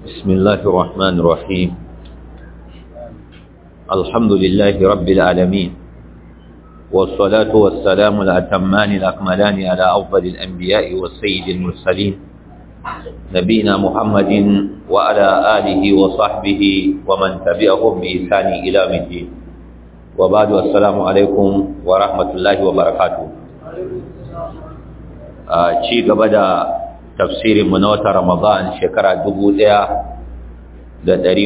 بسم الله الرحمن الرحيم الحمد لله رب العالمين والصلاة والسلام الأتمان الأكملان على أفضل الأنبياء والسيد المرسلين نبينا محمد وعلى آله وصحبه ومن تبعهم بإحسان إلى الدين وبعد السلام عليكم ورحمة الله وبركاته ci gaba da tafsirin mu na wata Ramadan shekara 1446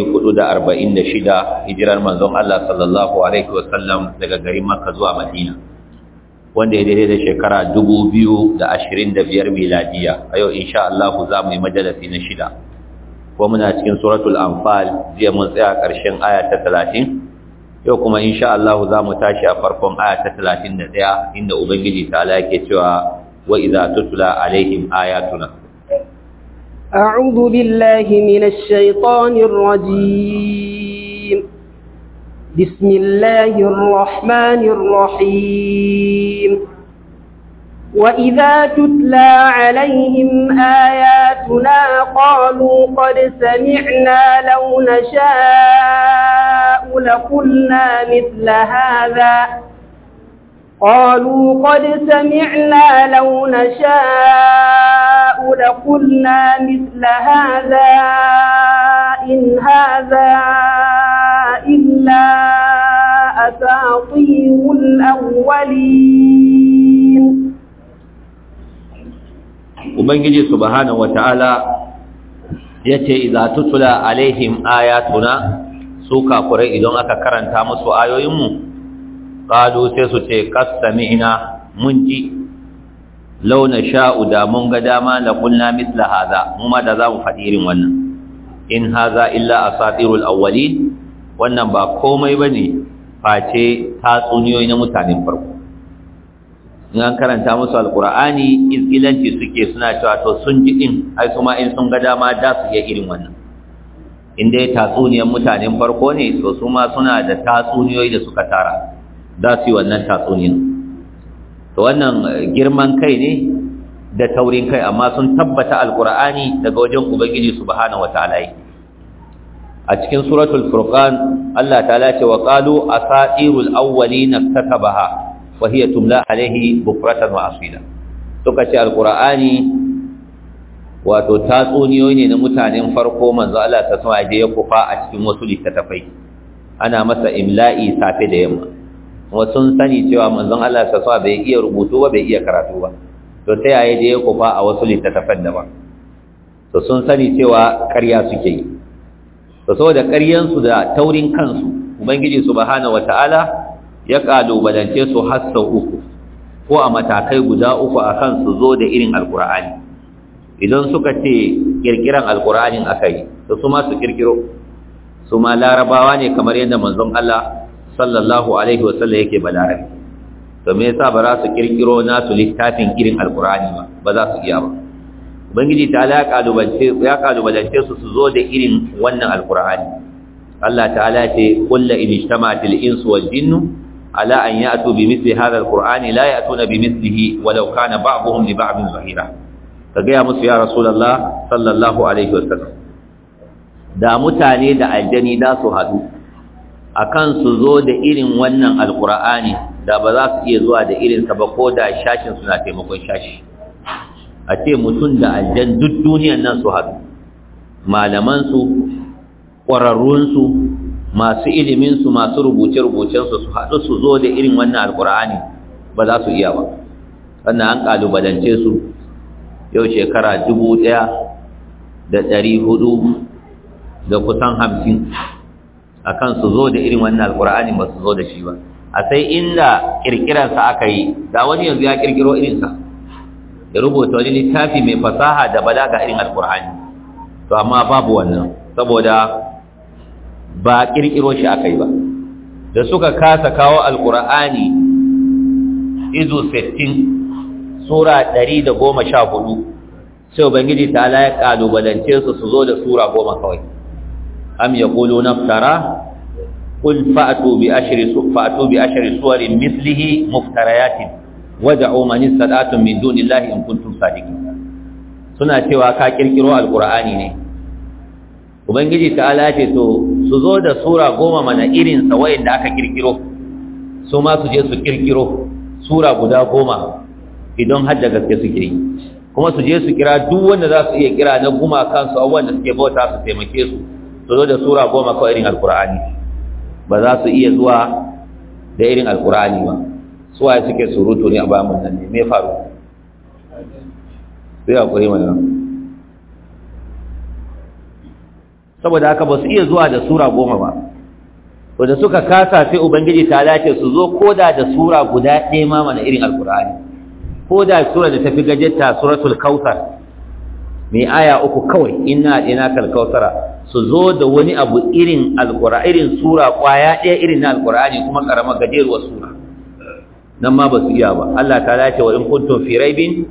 hijirar manzon Allah sallallahu alaihi wasallam daga garin Makka zuwa Madina wanda ya daidai da shekara 2025 miladiya a yau insha Allah za mu yi majalisi na shida ko muna cikin suratul anfal jiya mun tsaya ƙarshen aya ta 30 yau kuma insha Allah za mu tashi a farkon aya ta 31 inda ubangiji ta Allah yake cewa وإذا تتلى عليهم آياتنا أعوذ بالله من الشيطان الرجيم بسم الله الرحمن الرحيم وإذا تتلى عليهم آياتنا قالوا قد سمعنا لو نشاء لقلنا مثل هذا قالوا قد سمعنا لو نشاء لقلنا مثل هذا إن هذا إلا أساطير الأولين Ubangiji subhanahu wata'ala yace idza tutula alaihim ayatuna su kafurai idan aka karanta musu ayoyinmu qalu sai su ce qasami'na mun ji launa sha'u da mun ga dama la qulna mithla hadha mu ma da za mu faɗi irin wannan in hadha illa asatirul awwalin wannan ba komai bane face tatsuniyoyi na mutanen farko in an karanta musu alqur'ani izgilanci suke suna cewa to sun ji din ai kuma in sun ga dama da su iya irin wannan in dai tatsuniyar mutanen farko ne to su ma suna da tatsuniyoyi da suka tara za su yi wannan tatsunin to wannan girman kai ne da taurin kai amma sun tabbata alkur'ani daga wajen ubangiji subhanahu wataala a cikin suratul furqan Allah ta'ala ce wa qalu asatirul awwalin katabaha wa hiya tumla alaihi bukratan wa asila suka ce alkur'ani wato tatsuniyoyi ne na mutanen farko manzo Allah ta sama ya kufa a cikin wasu littattafai ana masa imla'i safe da yamma kuma sun sani cewa manzon Allah sa bai iya rubutu ba bai iya karatu ba to sai yayi da ya kufa a wasu littattafan daban to sun sani cewa ƙarya suke yi to saboda ƙaryan su da taurin kansu ubangiji subhanahu wataala ya kalubalance su har sau uku ko a matakai guda uku akan su zo da irin alqur'ani idan suka ce kirkiran alqur'anin akai to su ma su kirkiro su ma larabawa ne kamar yadda manzon Allah sallallahu alaihi wasallam yake balarabi to me yasa ba za su kirkiro nasu littafin irin alqur'ani ba ba za su iya ba ubangiji ta ala kalubalance ya kalubalance su su zo da irin wannan alqur'ani Allah ta'ala ce qul la in ijtama'atil insu wal jinnu ala an ya'tu bi mithli hadha alqur'ani la ya'tuna bi mithlihi walau kana ba'dhum li ba'dhin zahira kaga ya musu ya rasulullah sallallahu alaihi wasallam da mutane da aljani da su haɗu akan su zo da irin wannan alkur'ani da ba za su iya zuwa da irinsa ba ko da shashin suna taimakon shashi a ce mutum da aljan duk duniyan nan su haɗu malamansu ƙwararrunsu masu iliminsu masu rubuce-rubucensu su haɗu su zo da irin wannan alkur'ani ba za su iya ba sannan an ƙalubalance su yau shekara dubu ɗaya da ɗari hudu da kusan hamsin akan su zo da irin wannan alkur'ani ba su zo da shi ba a sai inda kirkiransa aka yi da wani yanzu ya kirkiro irinsa ya rubuta wani littafi mai fasaha da balaga irin alkur'ani to amma babu wannan saboda ba kirkiro shi aka yi ba da suka kasa kawo alkur'ani izu 60 sura 114 sai ubangiji ta ala ya kalubalance su su zo da sura goma kawai am yaquluna iftara qul fa'tu bi ashri fa'tu bi ashri suwarin mithlihi muftariyatin wad'u man istata'tum min dunillahi in kuntum sadiqin suna cewa ka kirkiro alqur'ani ne ubangiji ta'ala ce to su zo da sura goma mana irin sa da aka kirkiro su ma su je su kirkiro sura guda goma idan har da gaske suke yi kuma su je su kira duk wanda za su iya kira na guma kansu abubuwan da suke bauta su taimake su su zo da sura goma kawai irin alkur'ani ba za su iya zuwa da irin alkur'ani ba su waye suke surutu ne a bayan nan ne me faru sai hakuri mana saboda haka ba su iya zuwa da sura goma ba to da suka kasa sai ubangiji ta dace su zo koda da sura guda ɗaya ma mana irin alkur'ani ko da sura da tafi gajetta suratul kautsar mai aya uku kawai inna ina kal kautsara su zo da wani abu irin alqur'ani irin sura kwaya ɗaya irin na alqur'ani kuma karama gajeruwar sura nan ma ba su iya ba Allah ta ce wa in kuntum fi raibin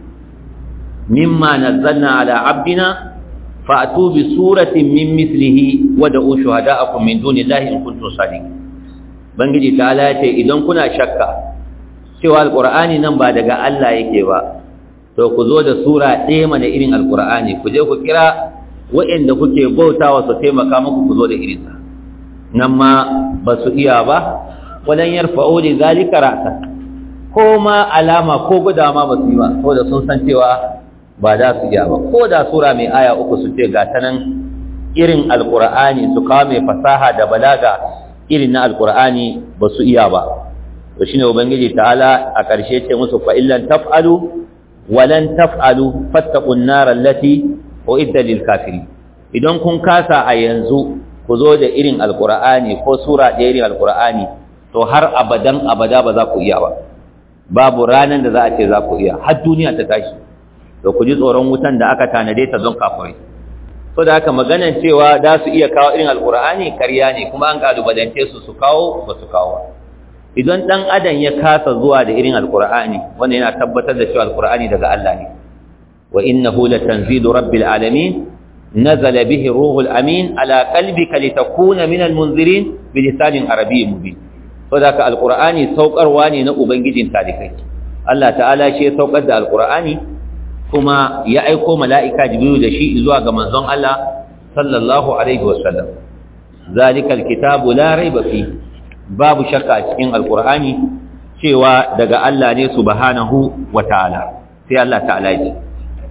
mimma nazzalna ala abdina fa'tu bi suratin min mithlihi wa da'u shuhada'akum min dunillahi in kuntum sadiqin bangiji ta ce idan kuna shakka cewa alƙur'ani nan ba daga Allah yake ba to ku zo da sura ɗaya mana irin alƙur'ani ku je ku kira waɗanda kuke bautawa su taimaka muku ku zo da irinsa nan ma ba su iya ba wadan yarfa'u li zalika ra'sa ko ma alama ko guda ma ba su yi ba saboda sun san cewa ba da su iya ba ko da sura mai aya uku su ce ga ta nan irin alƙur'ani su kawo mai fasaha da balaga irin na alƙur'ani ba su iya ba to shine ubangiji ta'ala a ƙarshe ce musu fa illan taf'alu walan taf'alu fattaqun nar allati uidda lil kafirin idan kun kasa a yanzu ku zo da irin alqur'ani ko sura da irin alqur'ani to har abadan abada ba za ku iya ba babu ranan da za a ce za ku iya har duniya ta tashi to ku ji tsoron wutan da aka tanade ta don kafirai so da haka maganan cewa za su iya kawo irin alqur'ani karya ne kuma an kalubalance su su kawo ba su kawo idan dan adam ya kasa zuwa da irin alqur'ani wanda yana tabbatar da cewa alqur'ani daga Allah ne wa innahu latanzilu rabbil alamin nazala bihi ruhul amin ala qalbika litakuna minal munzirin bilisanin arabiyyin mubin saboda haka alqur'ani saukarwa ne na ubangijin talikai Allah ta'ala shi ya saukar da alqur'ani kuma ya aiko mala'ika jibril da shi zuwa ga manzon Allah sallallahu alaihi wasallam zalikal kitabu la raiba fihi babu shakka a cikin alkur'ani cewa daga Allah ne subhanahu wa ta'ala sai Allah ta'ala ya ce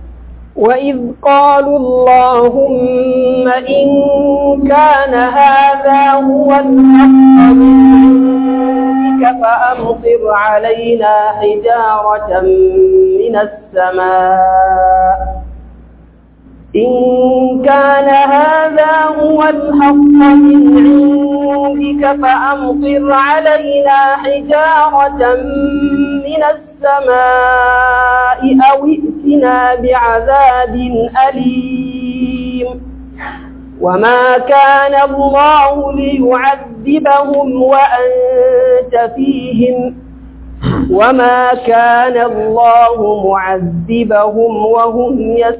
وإذ قالوا اللهم إن كان هذا هو الحق من عندك فأمطر علينا حجارة من السماء إن كان هذا هو الحق من عندك فأمطر علينا حجارة من السماء أو ائتنا بعذاب أليم وما كان الله ليعذبهم وأنت فيهم وما كان الله معذبهم وهم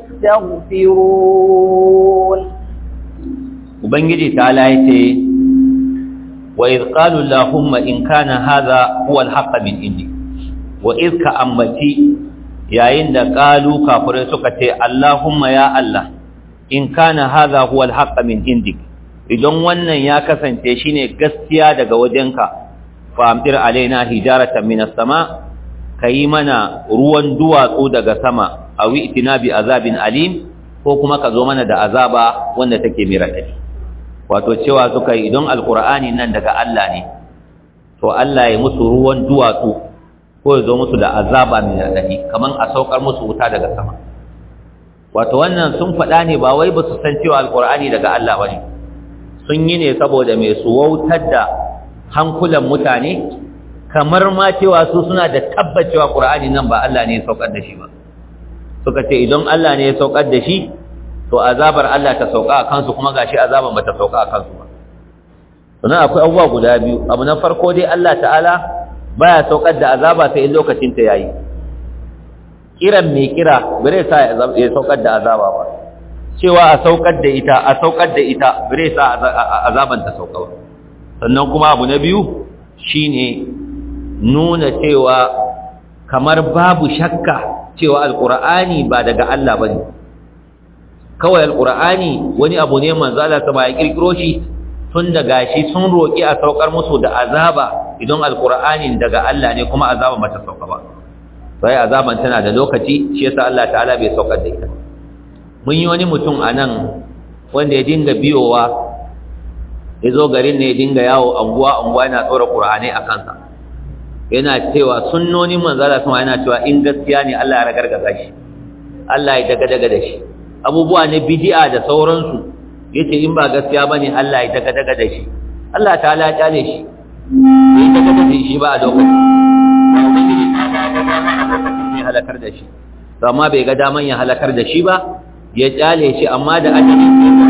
يستغفرون ubangiji ta ce wa idh qalu allahumma in kana hadha huwa al min indi wa idh ka ammati yayin da qalu kafirai suka ce allahumma ya allah in kana hadha huwa al min indik idan wannan ya kasance shine gaskiya daga wajenka fa amtir alaina hijaratan minas sama kayi mana ruwan duwatsu daga sama awi itina bi azabin alim ko kuma ka zo mana da azaba wanda take mai raɗaɗi wato cewa suka yi idan alkur'ani nan daga Allah ne to Allah ya musu ruwan duwatsu ko ya zo musu da azaba mai raɗaɗi kamar a saukar musu wuta daga sama wato wannan sun faɗa ne ba wai ba su san cewa alkur'ani daga Allah ba ne sun yi ne saboda mai su wautar da hankulan mutane kamar ma cewa su suna da tabbacewa ƙur'ani nan ba Allah ne ya saukar da shi ba suka ce idan Allah ne ya saukar da shi to azabar Allah ta sauka a kansu kuma gashi azaban bata sauka a kansu ba sannan akwai abubuwa guda biyu abu na farko dai Allah ta'ala baya saukar da azaba sai in lokacin ta yayi kiran mai kira bare sa ya saukar da azaba ba cewa a saukar da ita a saukar da ita bare sa azaban ta sauka ba sannan kuma abu na biyu shine nuna cewa kamar babu shakka cewa alqur'ani ba daga Allah bane kawai alqur'ani wani abu ne manzo Allah ta ya kirkiro shi tun da gashi sun roki a saukar musu da azaba idan alqur'anin daga Allah ne kuma azaba bata sauka ba sai azaban tana da lokaci shi yasa Allah ta'ala bai saukar da ita mun yi wani mutum anan wanda ya dinga biyowa ya zo garin ne ya dinga yawo anguwa anguwa yana tsora qur'ani a kansa yana cewa sunnonin manzala sama yana cewa in gaskiya ne Allah ya ragargaza shi Allah ya daga daga da shi abubuwa ne bid'a da sauransu yace in ba gaskiya bane Allah ya daga daga da shi Allah ta'ala ya kyale shi bai daga daga da shi ba a lokacin ubangiji ta ba ga dama a lokacin ne halakar da shi to amma bai ga daman ya halakar da shi ba ya kyale shi amma da ajali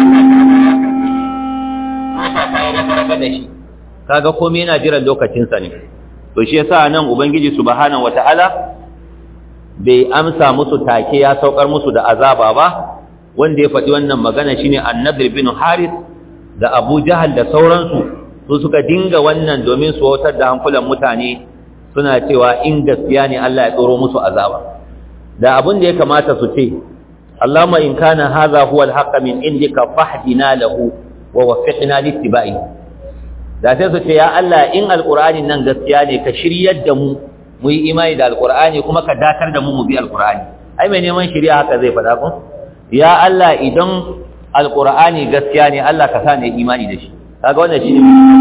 sai da shi kaga komai yana jiran lokacinsa ne to shi yasa nan ubangiji subhanahu wataala bai amsa musu take ya saukar musu da azaba ba wanda ya faɗi wannan magana shine annabi bin haris da abu jahal da sauransu su suka dinga wannan domin su wautar da hankulan mutane suna cewa in gaskiya ne Allah ya tsoro musu azaba da abin da ya kamata su ce Allahumma in kana hadha huwa al-haqq min indika fahdina lahu wa waffiqna littiba'i da sai su ce ya Allah in alqur'ani nan gaskiya ne ka shiryar da mu mu yi imani da alqur'ani kuma ka dakar da mu mu bi alqur'ani ai mai neman shiriya haka zai faɗa ko ya Allah idan alqur'ani gaskiya ne Allah ka sa ne imani da shi kaga wannan shine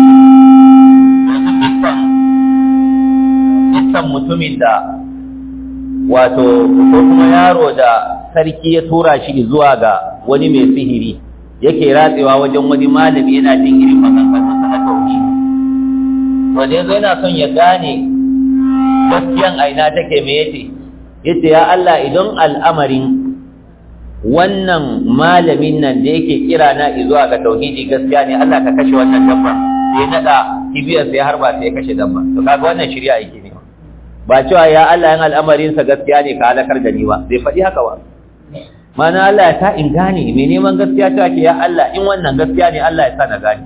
kisan mutumin da wato ko kuma yaro da sarki ya tura shi zuwa ga wani mai sihiri yake ratsewa wajen wani malami yana jin irin maganganunsa na tauhidi wanda yanzu yana son ya gane gaskiyan aina take me yace yace ya Allah idan al'amarin wannan malamin nan da yake kira na zuwa ga tauhidi gaskiya ne Allah ka kashe wannan dabba sai nada kibiyar sai harba sai ya kashe dabba to kaga wannan shari'a yake ne ba cewa ya Allah yan al'amarin sa gaskiya ne ka halakar da ni ba bai faɗi haka ba mana Allah ya sa in gane mai neman gaskiya ta ke ya Allah in wannan gaskiya ne Allah ya sa na gane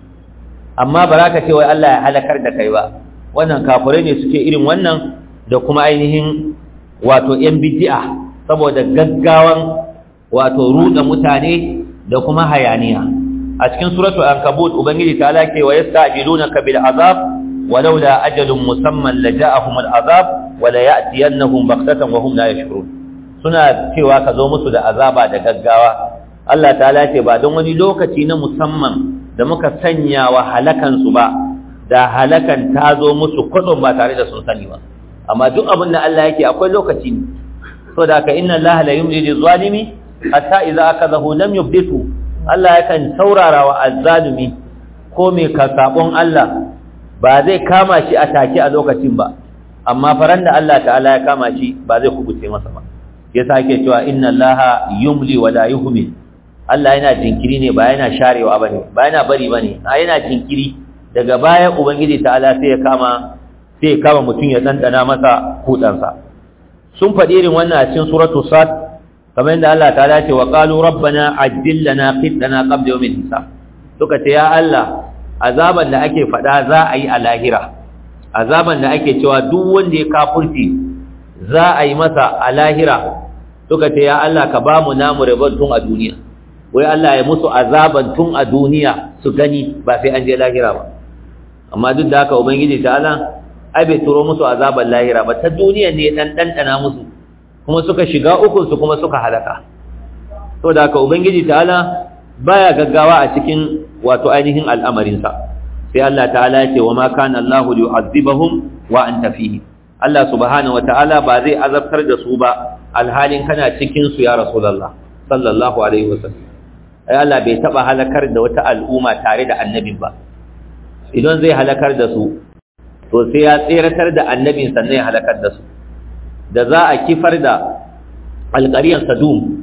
amma ba za ka ce wai Allah ya halakar da kai ba wannan kafirai ne suke irin wannan da kuma ainihin wato yan bid'a saboda gaggawan wato ruda mutane da kuma hayaniya a cikin suratul ankabut ubangiji ta alake wa yasta'jilunaka bil azab ولولا أجل مسمى لجاءهم العذاب ولا يأتينهم بغتة وهم لا يشعرون suna cewa ka zo musu da azaba da gaggawa Allah ta'ala ce ba don wani lokaci na musamman da muka sanya wa halakan su ba da halakan ta zo musu kudin ba tare da sun sani ba amma duk abin da Allah yake akwai lokaci ne so da ka inna Allah la yumli lil zalimi hatta idza akadahu lam yubditu Allah yakan saurara wa azzalimi ko me ka sabon Allah ba zai kama shi a take a lokacin ba amma faran da Allah ta'ala ya kama shi ba zai kubuce masa ba yasa ake cewa inna allaha yumli wa la yuhmil Allah yana jinkiri ne ba yana sharewa bane ba yana bari bane a yana jinkiri daga baya ubangiji ta'ala sai ya kama sai ya kama mutum ya dandana masa kudansa sun faɗi irin wannan a cikin suratul sad kamar yadda Allah ta'ala ce wa qalu rabbana ajjil lana qitana qabla yawmil hisab suka ce ya Allah azaban da ake faɗa za a yi a lahira azaban da ake cewa duk wanda ya kafurci za a yi masa a lahira suka ce ya Allah ka ba mu namu rabon tun a duniya wai Allah ya musu azaban tun a duniya su gani ba sai an je lahira ba amma duk da haka ubangiji ta Allah ai bai turo musu azaban lahira ba ta duniya ne dan dandana musu kuma suka shiga ukun su kuma suka halaka to da haka ubangiji ta Allah baya gaggawa a cikin wato ainihin al'amarinsa sai Allah ta'ala ya ce wa ma kana Allahu yu'azzibahum wa anta fihi Allah subhanahu ta'ala ba zai azabtar da su ba alhalin kana cikin su ya rasulullah sallallahu alaihi wasallam ai Allah bai taba halakar da wata al'umma tare da annabin ba idan zai halakar da su to sai ya tseratar da annabin sannan ya halakar da su da za a kifar da alƙariyar Sadum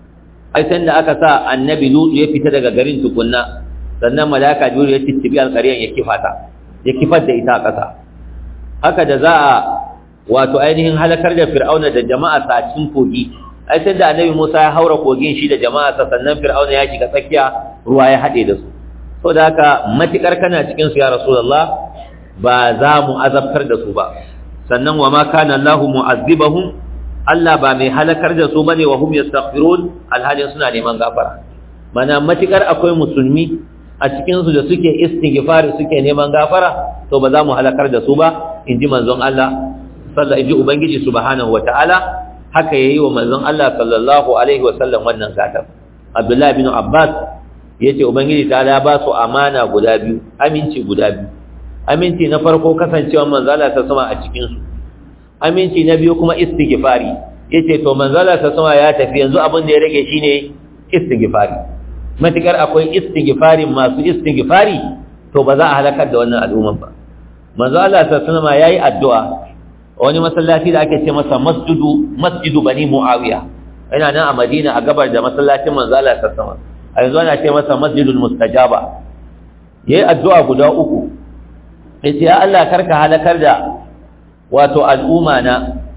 ai sai da aka sa annabi lutu ya fita daga garin tukunna sannan malaka jibril ya tittibi alƙaryan ya kifata ya kifar da ita a ƙasa haka da za a wato ainihin halakar da fir'auna da jama'a sa cikin kogi ai sai da annabi Musa ya haura kogin shi da jama'a sa sannan fir'auna ya shiga tsakiya ruwa ya haɗe da su so da haka matikar kana cikin su ya rasulullah ba za mu azabtar da su ba sannan wa ma kana Allahu mu'azzibahum Allah ba mai halakar da su bane wa hum yastaghfirun alhalin suna neman gafara mana matikar akwai musulmi a cikin su da suke istighfar suke neman gafara to ba za mu halakar da su ba inji manzon Allah sallallahu inji ubangiji subhanahu wataala haka yayi wa manzon Allah sallallahu alaihi wasallam wannan gatar Abdullah bin Abbas yace ubangiji ta ba su amana guda biyu aminci guda biyu aminci na farko kasancewa manzala ta sama a cikin su aminci na biyu kuma istighfari yace to manzala ta sama ya tafi yanzu abin da ya rage shine istighfari matikar akwai istighfari masu istighfari to ba za a halakar da wannan al'umman ba manzo Allah ta sama yayi addu'a wani masallaci da ake ce masa masjidu masjidu bani muawiya yana nan a Madina a gabar da masallacin manzo Allah ta sama a yanzu ana ce masa masjidul mustajaba yayi addu'a guda uku yace ya Allah karka halakar da wato al'umma na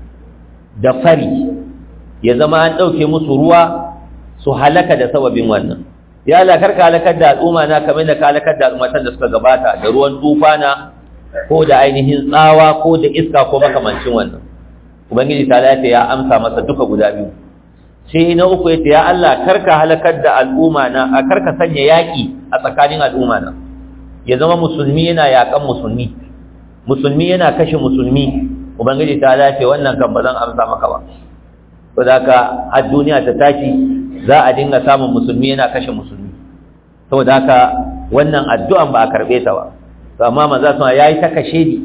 da fari ya zama an dauke musu ruwa su halaka da sababin wannan ya Allah karka halakar da al'umma na kamar da ka halakar da al'ummatan da suka gabata da ruwan tufana ko da ainihin tsawa ko da iska ko makamancin wannan ubangiji ta lafiya ya amsa masa duka guda biyu sai na uku yace ya Allah karka halakar da al'umma na a karka sanya yaki a tsakanin al'umma na ya zama musulmi yana yakan musulmi musulmi yana kashe musulmi ubangiji ta lafe wannan kan ba zan amsa maka ba to da ka har duniya ta tashi za a dinga samun musulmi yana kashe musulmi saboda haka wannan addu'an ba a karbe ta ba to amma manzo sun yayi ta kashe ni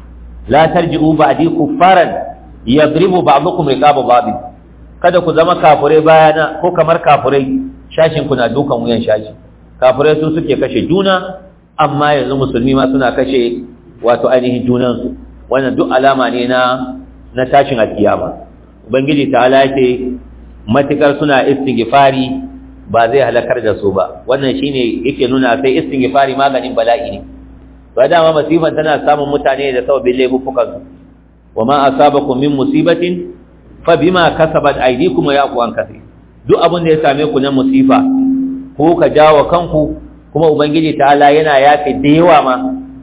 la tarji'u ba'di kuffaran yadribu ba'dukum riqaba ba'd kada ku zama kafurai bayana ko kamar kafurai shashin ku na dukan wuyan shashi kafurai su suke kashe juna amma yanzu musulmi ma suna kashe wato ainihin junansu wannan duk alama ne na na tashin alkiyama ubangiji ta'ala yake matukar suna istighfari ba zai halakar da su ba wannan shine yake nuna sai istighfari maganin bala'i ne ba dama masifan tana samun mutane da sababin laifukan su wama asabakum min musibatin fa bima kasabat aydikum wa yaqu an kathir duk abin da ya same ku na musifa ko ka jawo kanku kuma ubangiji ta'ala yana yafe da yawa ma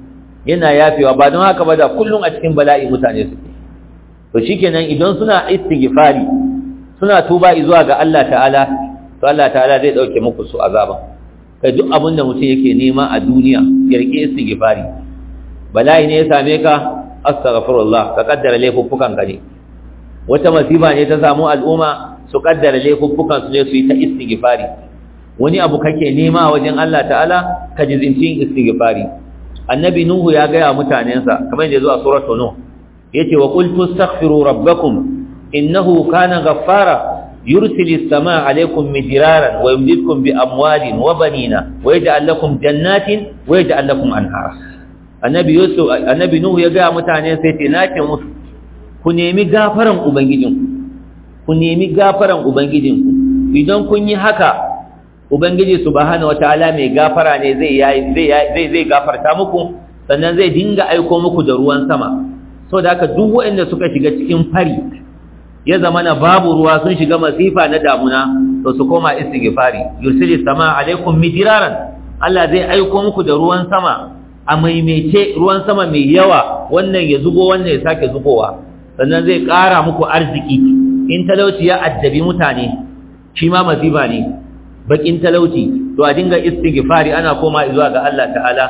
yana yafewa ba don haka ba da kullum a cikin bala'i mutane suke to shikenan idan suna istighfari suna tuba zuwa ga Allah ta'ala to Allah ta'ala zai dauke muku su azaba kai duk abin da mutum yake nema a duniya ya rike istighfari bala'i ne ya same ka astaghfirullah ka kaddara laifuffukan ka ne wata masifa ne ta samu al'umma su kaddara laifuffukan su ne su yi ta istighfari wani abu kake nema wajen Allah ta'ala ka jizincin istighfari annabi nuhu ya gaya mutanensa kamar yadda zuwa suratul nuh yace wa qul tastaghfiru rabbakum innahu kana ghaffara yursilis samaa alaykum midraran wa yumdidkum bi amwalin wa banina wa yaj'al lakum jannatin wa yaj'al lakum anhara annabi yusuf annabi nuhu ya gaya mutanen sai ce nace musu ku nemi gafaran ubangijinku ku nemi gafaran ubangijinku idan kun yi haka ubangiji subhanahu wataala mai gafara ne zai zai zai gafarta muku sannan zai dinga aiko muku da ruwan sama saboda haka duk waɗanda suka shiga cikin fari ya zama na babu ruwa sun shiga masifa na damuna to su koma istighfari yursilis sama alaikum midiraran Allah zai aiko muku da ruwan sama a maimaice ruwan sama mai yawa wannan ya zubo wannan ya sake zubowa sannan zai ƙara muku arziki in talauci ya addabi mutane shi ma masifa ne bakin talauci to a dinga istighfari ana koma zuwa ga Allah ta'ala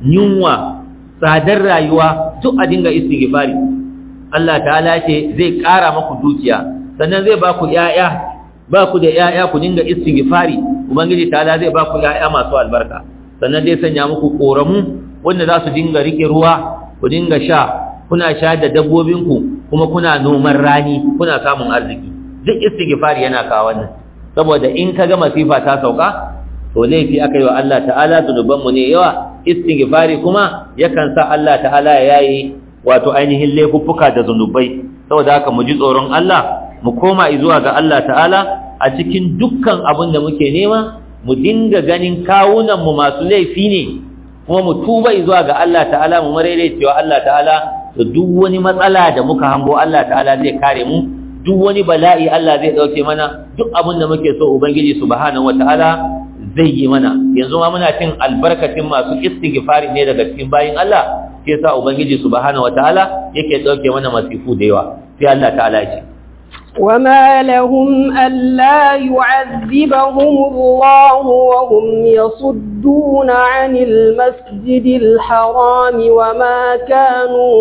yunwa tsadar rayuwa duk a dinga istighfari Allah ta'ala ce zai ƙara maku dukiya sannan zai ba ku ƴaƴa ba ku da ƴaƴa ku dinga istighfari ubangiji ta'ala zai ba ku ƴaƴa masu albarka sannan zai sanya muku koramu wanda za su dinga rike ruwa ku dinga sha kuna sha da dabbobinku kuma kuna noman rani kuna samun arziki duk istighfari yana kawo wannan saboda in kaga masifa ta sauka to laifi aka yi wa Allah ta'ala zunubanmu ne yawa istighfari kuma yakan sa Allah ta'ala ya yayi wato ainihin laifuffuka da zunubai saboda haka mu ji tsoron Allah mu koma zuwa ga Allah ta'ala a cikin dukkan abin da muke nema mu dinga ganin kawunan mu masu laifi ne kuma mu tuba zuwa ga Allah ta'ala mu marere cewa Allah ta'ala da duk wani matsala da muka hango Allah ta'ala zai kare mu duk wani bala'i Allah zai dauke mana duk abin da muke so ubangiji subhanahu wataala zai yi mana yanzu ma muna cin albarkacin masu istighfari ne daga cikin bayin Allah sai sa ubangiji subhanahu wataala yake dauke mana masifu da yawa sai Allah ta'ala ya ce وما لهم ألا يعذبهم الله وهم يصدون عن المسجد الحرام وما كانوا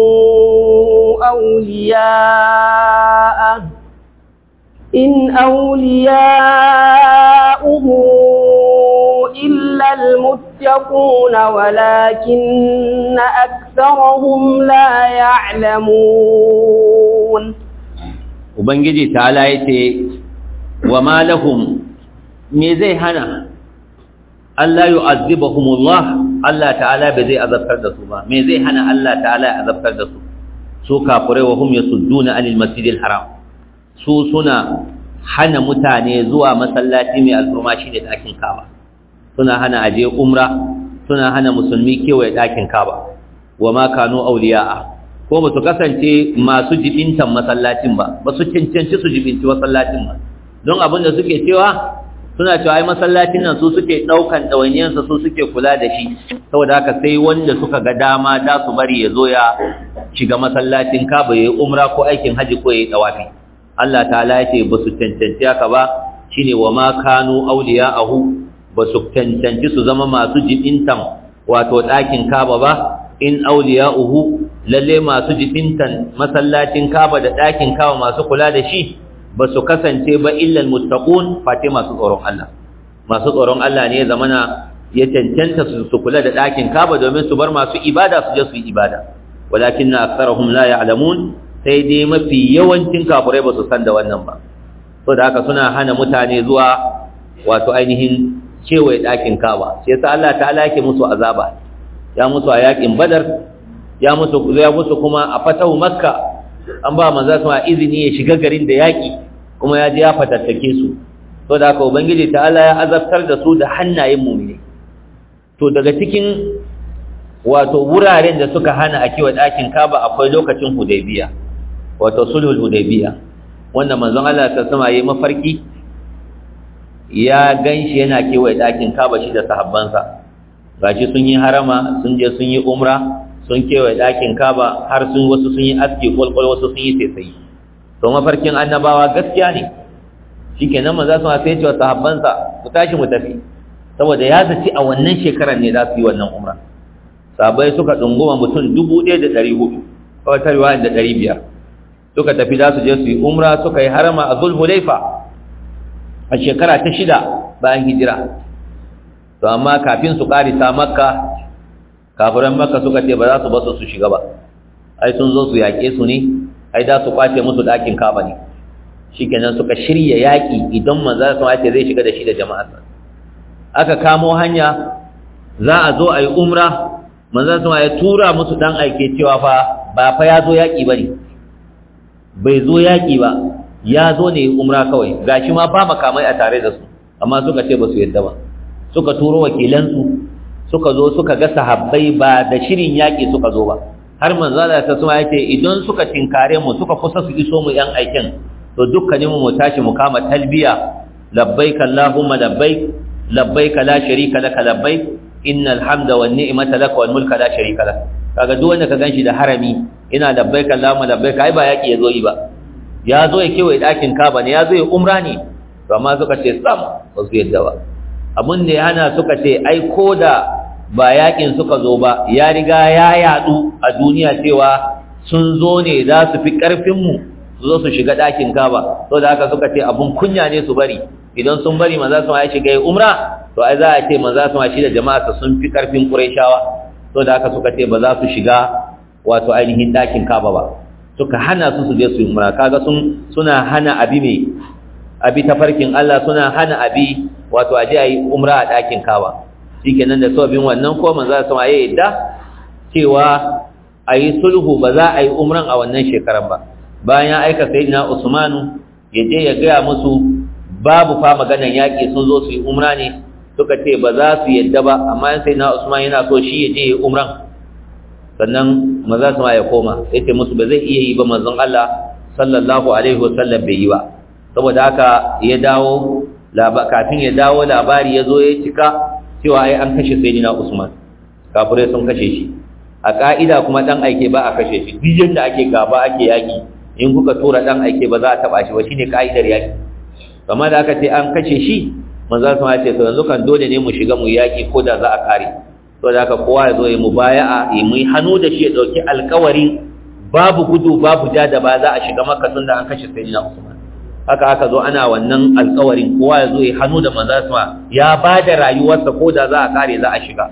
أولياءه إن أولياؤه إلا المتقون ولكن أكثرهم لا يعلمون ubangiji ta yace wa ma lahum me zai hana Allah yu'azzibahumullah Allah ta'ala bai zai azabtar da su ba me zai hana Allah ta'ala ya azabtar da su su kafirai wa hum yasudduna anil masjidil haram su suna hana mutane zuwa masallaci mai alfurma shine dakin Kaaba suna hana aje umra suna hana musulmi kewaye dakin Kaaba wa ma kanu awliya'a ko ba su kasance masu jibintan masallacin ba ba su cancanci su jibinci masallacin ba don abin da suke cewa suna cewa ai masallacin nan su suke daukan ɗawainiyarsa su suke kula da shi saboda haka sai wanda suka ga dama da su bari ya zo ya shiga masallacin kaba ya yi umra ko aikin haji ko ya yi ɗawafi Allah ta'ala ya ce ba su cancanci haka ba shine wa ma kanu awliya'ahu ba su cancanci su zama masu jibintan wato ɗakin kaba ba in awliya'uhu lalle masu jibintan masallacin kaba da ɗakin kaba masu kula da shi ba su kasance ba illal muttaqun fati masu tsoron Allah masu tsoron Allah ne zamana ya cancanta su kula da ɗakin kaba domin su bar masu ibada su je su yi ibada walakinna aktharuhum la ya'lamun sai dai mafi yawancin kafirai ba su san da wannan ba saboda haka suna hana mutane zuwa wato ainihin kewaye ɗakin kaba sai yasa Allah ta'ala yake musu azaba ya musu a yakin badar ya musu ya musu kuma a fatahu makka an ba manzo sama izini ya shiga garin da yaki kuma ya je ya fatattake su to da haka ubangiji ta'ala ya azabtar da su da hannayen mu'mini to daga cikin wato wuraren da suka hana a kewa ɗakin kaba akwai lokacin hudaybiya wato sulhul hudaybiya wanda manzon Allah ta sama yayi mafarki ya ganshi yana kewaye ɗakin kaba shi da sahabbansa gashi sun yi harama sun je sun yi umra sun kewaye ɗakin kaba har sun wasu sun yi aski kwalkwal wasu sun yi saisayi to mafarkin annabawa gaskiya ne shikenan manzo sun sai ce wa sahabbansa ku tashi mu tafi saboda ya zaci a wannan shekarar ne za su yi wannan umra sahabbai suka dunguma mutum dubu ɗaya da ɗari hudu kawai ta riwaya da ɗari biyar suka tafi za su je su yi umra suka yi harama a zulhulaifa a shekara ta shida bayan hijira to amma kafin su ƙarisa makka kafiran makka suka ce ba za su basu su shiga ba ai sun zo su yaƙe su ne ai da su kwace musu ɗakin kaba ne shikenan suka shirya yaƙi idan manzo sun ce zai shiga da shi da jama'arsa aka kamo hanya za a zo a yi umra manzo sun ya tura musu dan aike cewa fa ba fa ya zo yaƙi ba ne bai zo yaƙi ba ya zo ne umra kawai gashi ma ba makamai a tare da su amma suka ce ba su yadda ba suka turo wakilansu suka zo suka ga sahabbai ba da shirin yaƙi suka zo ba har manzo Allah ta suma yace idan suka tinkare mu suka kusa su iso mu yan aikin to dukkanin mu tashi mu kama talbiya labbaik allahumma labbaik labbaik la sharika laka labbaik innal hamda wan ni'mata laka wal mulka la sharika lak kaga duk wanda ka ganshi da harami ina labbaik allahumma labbaik ai ba yaƙi yazo yi ba ya zo ya kewaye ɗakin kaba ne ya zo ya umra ne to amma suka ce sam ba su yadda ba abin da ya hana suka ce ai ko da ba yakin suka zo ba ya riga ya yadu a duniya cewa sun zo ne za su fi ƙarfinmu su zo su shiga ɗakin kaba to da haka suka ce abun kunya ne su bari idan sun bari maza su ya shiga ya umra to ai za a ce maza su shi da jama'a sun fi ƙarfin ƙurayshawa to da haka suka ce ba za su shiga wato ainihin ɗakin kaba ba suka hana su su je su yi umra kaga sun suna hana abi mai abi tafarkin Allah suna hana abi wato aje ayi umra a ɗakin kawa shikenan da sababin wannan ko manzo sun ayi yadda cewa ayi sulhu ba za a yi umran a wannan shekaran ba bayan ya aika sayyidina Usmanu ya je ya gaya musu babu fa maganan yaki sun zo su yi umra ne suka ce ba za su yadda ba amma sayyidina Usman yana so shi ya je ya umran sannan maza su ya koma yace musu ba zai iya yi ba manzon Allah sallallahu alaihi wasallam bai yi ba saboda haka ya dawo kafin ya dawo labari ya zo ya cika cewa ai an kashe sayyidina Usman kafirai sun kashe shi a ka'ida kuma dan aike ba a kashe shi duk yanda ake gaba ake yaki in kuka tura dan aike ba za a taba shi ba shine kaidar yaki kamar da aka ce an kashe shi manzo sun ce to yanzu kan dole ne mu shiga mu yaki ko da za a kare to da haka kowa ya zo ya mubaya'a ya mu hannu da shi ya dauki alƙawarin babu gudu babu ja da ba za a shiga makka tunda an kashe sayyidina usman haka aka zo ana wannan alƙawarin kowa ya zo ya hannu da manzo sun ya ba da rayuwarsa ko da za a kare za a shiga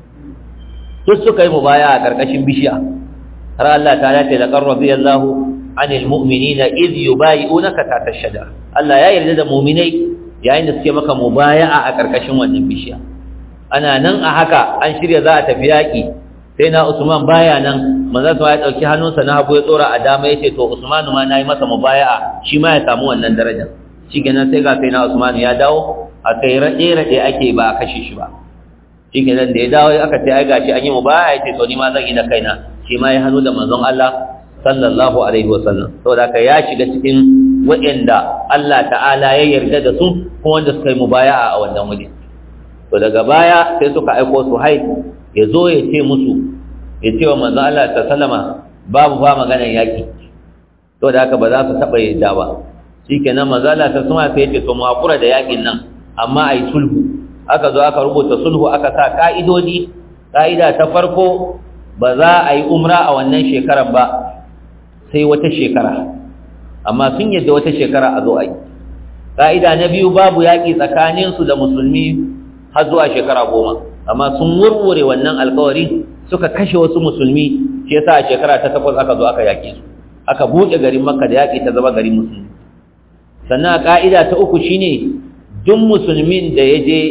duk suka yi mubaya'a a karkashin bishiya har Allah ta ce laqad radiyallahu anil mu'minina idh yubayi'unaka tahta ash-shajara Allah ya yarda da mu'minai yayin da suke maka mubaya'a a karkashin wannan bishiya ana nan a haka an shirya za a tafi yaki sai na Usman baya nan manzo sa ya dauki hannunsa na hagu ya tsora a dama yace to Usman ma nayi masa mubaya'a shi ma ya samu wannan darajar shikenan sai ga sai na Usman ya dawo a kai rade rade ake ba a kashe shi ba shikenan da ya dawo aka ce ai gashi an yi mubaya'a yace to ni ma zan yi na kaina shi ma ya hannu da manzon Allah sallallahu alaihi wasallam saboda ka ya shiga cikin waɗanda Allah ta'ala ya yarda da su kuma wanda suka yi mubaya'a a wannan waje to daga baya sai suka aiko su hai ya zo ya ce musu ya ce wa manzon Allah ta sallama babu ba maganar yaki to da haka ba za su taɓa yadda ba shikenan manzon Allah ta sallama sai ya ce to mu hakura da yakin nan amma ai sulhu aka zo aka rubuta sulhu aka sa ka'idodi ka'ida ta farko ba za a yi umra a wannan shekarar ba sai wata shekara amma sun yadda wata shekara a zo a yi ƙa'ida na biyu babu yaƙi tsakaninsu da musulmi har zuwa shekara goma amma sun wurwure wannan alkawari suka kashe wasu musulmi shi yasa a shekara ta takwas aka zo aka yaƙe su aka buɗe garin makka da yaƙi ta zama garin musulmi sannan a ƙa'ida ta uku shine duk musulmin da ya je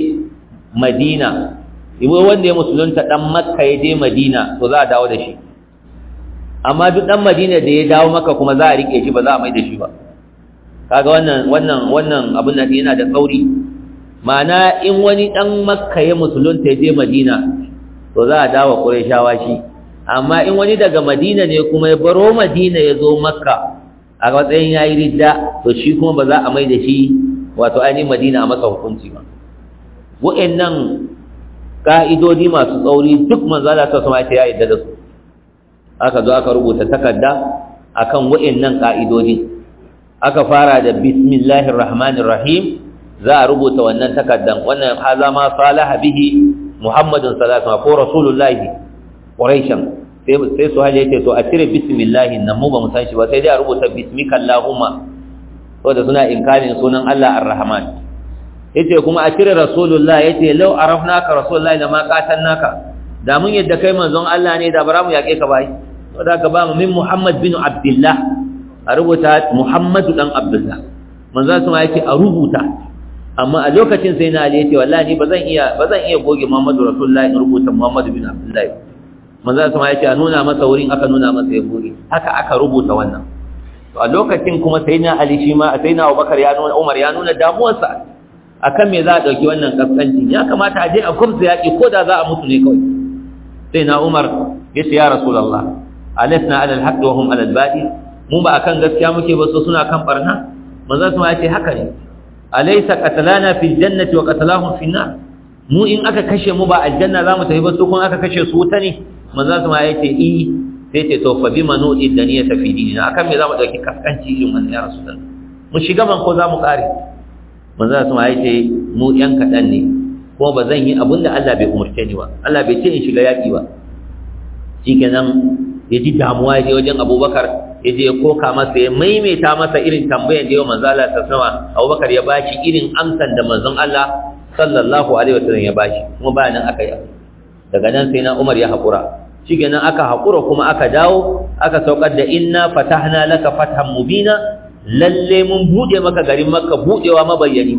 madina ibo wanda ya musulunta dan makka ya je madina to za a dawo da shi amma duk dan madina da ya dawo makka kuma za a rike shi ba za a mai da shi ba kaga wannan wannan wannan abin nan yana da tsauri ma'ana in wani dan makka ya musulunta ya je madina to za a dawo qurayshawa shi amma in wani daga madina ne kuma ya baro madina ya zo makka a matsayin yayi ridda to shi kuma ba za a mai da shi wato ainihin madina a masa hukunci ba wa'annan ka'idodi masu tsauri duk manzala ta sama ya yadda da su aka zo aka rubuta takarda akan wa'annan ka'idodi aka fara da bismillahir rahmanir rahim za a rubuta wannan takardan wannan haza ma salaha bihi muhammadun sallallahu alaihi ko rasulullahi quraishan sai sai su haje yace to a cire bismillahi nan mu ba mu san shi ba sai dai a rubuta bismika allahumma saboda suna inkarin sunan Allah ar-rahman yace kuma a cire rasulullah yace law arafnaka rasulullah da ma qatalnaka da mun yadda kai manzon Allah ne da bara mu yake ka bai to da ka ba mu min muhammad bin abdullah a rubuta muhammadu dan abdullah manzon sama yace a rubuta amma a lokacin sai na ali yace wallahi ba zan iya ba zan iya goge muhammadu rasulullah in rubuta muhammadu bin abdullah manzon sama yace a nuna masa wurin aka nuna masa ya goge haka aka rubuta wannan to a lokacin kuma sayyidina ali shi ma sayyidina abubakar ya nuna umar ya nuna damuwarsa akan me za a ɗauki wannan kaskanci ya kamata a je a kurza yaƙi ko da za a mutu ne kawai sai na umar ya ce ya rasulallah alasna alal haqqi wa hum alal batil mu ba akan gaskiya muke ba so suna kan barna manzo su ya ce haka ne alaysa qatalana fil jannati wa qatalahum fil nar mu in aka kashe mu ba aljanna za mu tafi ba su kun aka kashe su wuta ne manzo su ya ce i sai ce to fa bima nu'id daniyata fi dinina akan me za mu dauki kaskanci irin wannan ya rasulullah mu shiga man ko za mu kare manzo sun ya ce mu yan kadan ne kuma ba zan yi abin da Allah bai umurce ni ba Allah bai ce in shiga yaki ba shikenan ya ji damuwa ya je wajen Abubakar ya je ya koka masa ya maimaita masa irin tambayar da yau manzo Allah ta sama Abubakar ya bashi irin amsan da manzon Allah sallallahu alaihi wasallam ya bashi kuma ba nan aka yi daga nan sai na Umar ya hakura shikenan aka hakura kuma aka dawo aka saukar da inna fatahna laka fathan mubina lalle mun bude maka garin makka budewa mabayyani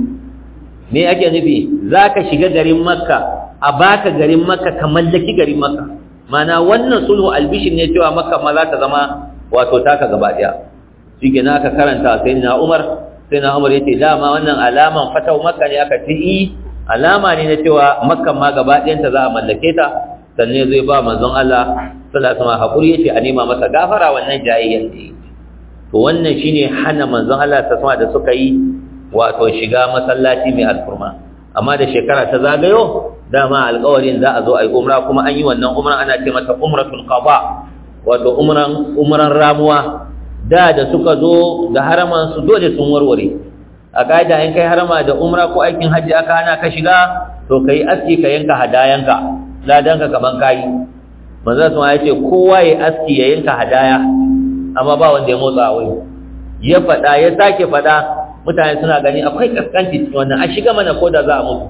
me ake nufi zaka shiga garin makka a baka garin makka ka mallaki garin makka mana wannan sulhu albishin ne cewa makka ma za ta zama wato taka gaba daya shikenan aka karanta sai na umar sai na umar yace dama wannan alaman fatau makka ne aka ci alama ne na cewa makka ma gaba ɗayanta za a mallake ta sannan zai ba manzon Allah sallallahu alaihi wasallam hakuri yace a nema masa gafara wannan jayayyan da to wannan shine hana manzon Allah ta sama da suka yi wato shiga masallaci mai alfurma amma da shekara ta zagayo dama alƙawarin za a zo a yi umra kuma an yi wannan umra ana ce mata umratul qada wato umran umran ramuwa da da suka zo da haraman su dole sun warware a kaida in kai harama da umra ko aikin hajji aka hana ka shiga to kai aski ka yanka hadayanka ladanka kaman kai manzo sun ya ce kowa ya aski ya yanka hadaya amma ba wanda ya motsa wai ya fada ya sake fada mutane suna gani akwai kaskanci cikin wannan a shiga mana ko da za a mutu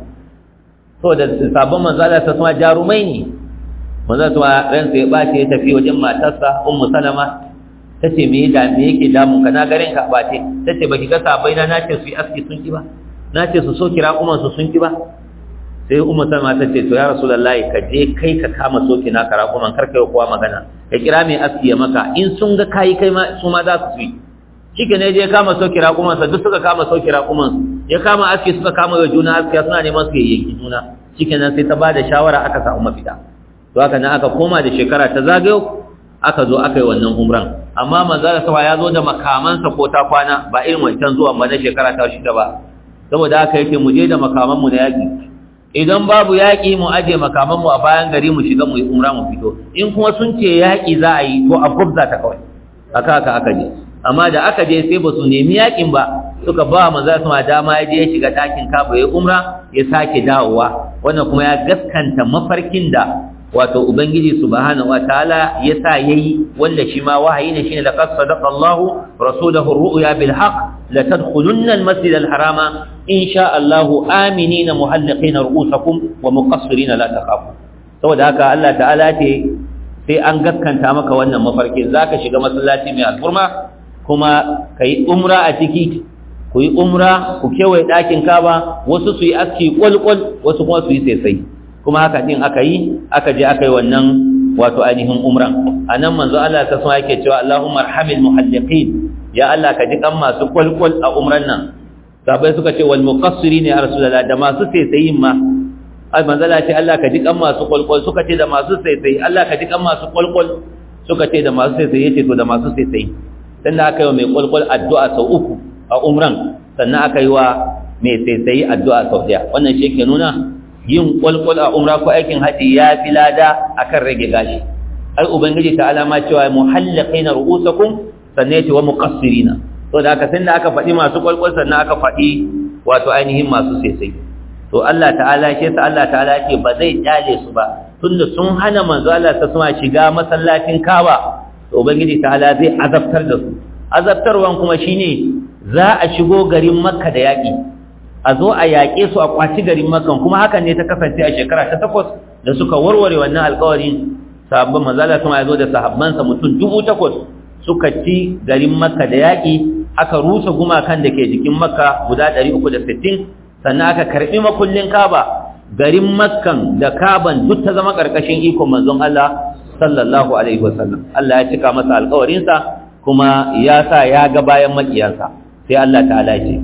to da sabon manzo Allah ta kuma jarumai ne manzo kuma ransa ya bace ya tafi wajen matarsa ummu salama tace me da me yake damun ka na garin ka bace tace baki ga sabai na nace su yi aski sun ki ba nace su so kira kuma su sun ki ba sai ummu salama tace to ya rasulullahi ka je kai ka kama soki na kara kuma kar kai kowa magana ka kira mai aski ya maka in sun ga kai kai ma su ma za su yi shike ne je kama sauki raƙumansa duk suka kama sauki raƙumansu ya kama aski suka kama wa juna aski suna neman su yayyaki juna shike nan sai ta ba da shawara aka samu mafita to haka nan aka koma da shekara ta zagayo aka zo aka yi wannan umran amma manzo da sawa ya zo da makamansa ko ta kwana ba irin wancan zuwan ba na shekara ta shida ba saboda haka yake mu je da makaman mu na yaki idan babu yaki mu aje makaman mu a bayan gari mu shiga mu yi umra mu fito in kuma sun ce yaki za a yi to a gubza ta kawai aka aka aka je amma da aka je sai ba su nemi yakin ba suka ba manzo sama dama ya je ya shiga dakin Ka'aba ya umra ya sake dawowa wannan kuma ya gaskanta mafarkin da wato ubangiji subhanahu wataala ya sa yayi wanda shi ma wahayi ne shine laqad sadaqa Allahu rasulahu ar-ru'ya bil haqq la tadkhulunna al-masjid al-harama insha Allah aminina muhalliqina ru'usakum wa muqassirina la takhafu saboda haka Allah ta'ala ce sai an gaskanta maka wannan mafarkin zaka shiga masallaci mai alfurma kuma ka yi umra a ciki ku yi umra ku kewaye ɗakin kaba wasu su yi aski ƙwalƙwal wasu kuma su yi saisai kuma haka ɗin aka yi aka je aka yi wannan wato ainihin umran a nan manzo Allah ta sama yake cewa Allahumma arhamil muhalliqin ya Allah ka ji kan masu ƙwalƙwal a umran nan sabai suka ce wal muqassiri ne ya rasulullah da masu saisayin ma manzo Allah ce Allah ka ji kan masu ƙwalƙwal suka ce da masu saisayi Allah ka ji kan masu ƙwalƙwal suka ce da masu saisayi yace to da masu saisayi sannan aka yi wa mai kwalkwal addu'a sau uku a umran sannan aka yi wa mai tsaitsayi addu'a sau ɗaya wannan shi ke nuna yin kwalkwal a umra ko aikin haji ya fi lada akan rage gashi ai ubangiji ta alama cewa muhallaqina ru'usakum sannan yace wa muqassirina to da aka sannan aka faɗi masu kwalkwal sannan aka faɗi wato ainihin masu tsaitsayi to Allah ta'ala shi yasa Allah ta'ala ce ba zai kyale su ba tunda sun hana manzo Allah ta suma shiga masallacin Kaaba to ubangiji ta'ala zai azabtar da su azabtarwan kuma shine za a shigo garin makka da yaƙi a zo a yaƙe su a kwaci garin makka kuma hakan ne ta kasance a shekara ta takwas da suka warware wannan alƙawarin sahabban manzala kuma ya zo da sahabbansa mutum dubu takwas suka ci garin makka da yaƙi aka rusa gumakan da ke jikin makka guda ɗari uku da sittin sannan aka karɓi makullin kaba garin makkan da kaban duk ta zama ƙarƙashin ikon manzon Allah sallallahu alaihi wasallam Allah ya cika masa alƙawarinsa kuma ya sa ya ga bayan makiyansa sai Allah ta'ala ce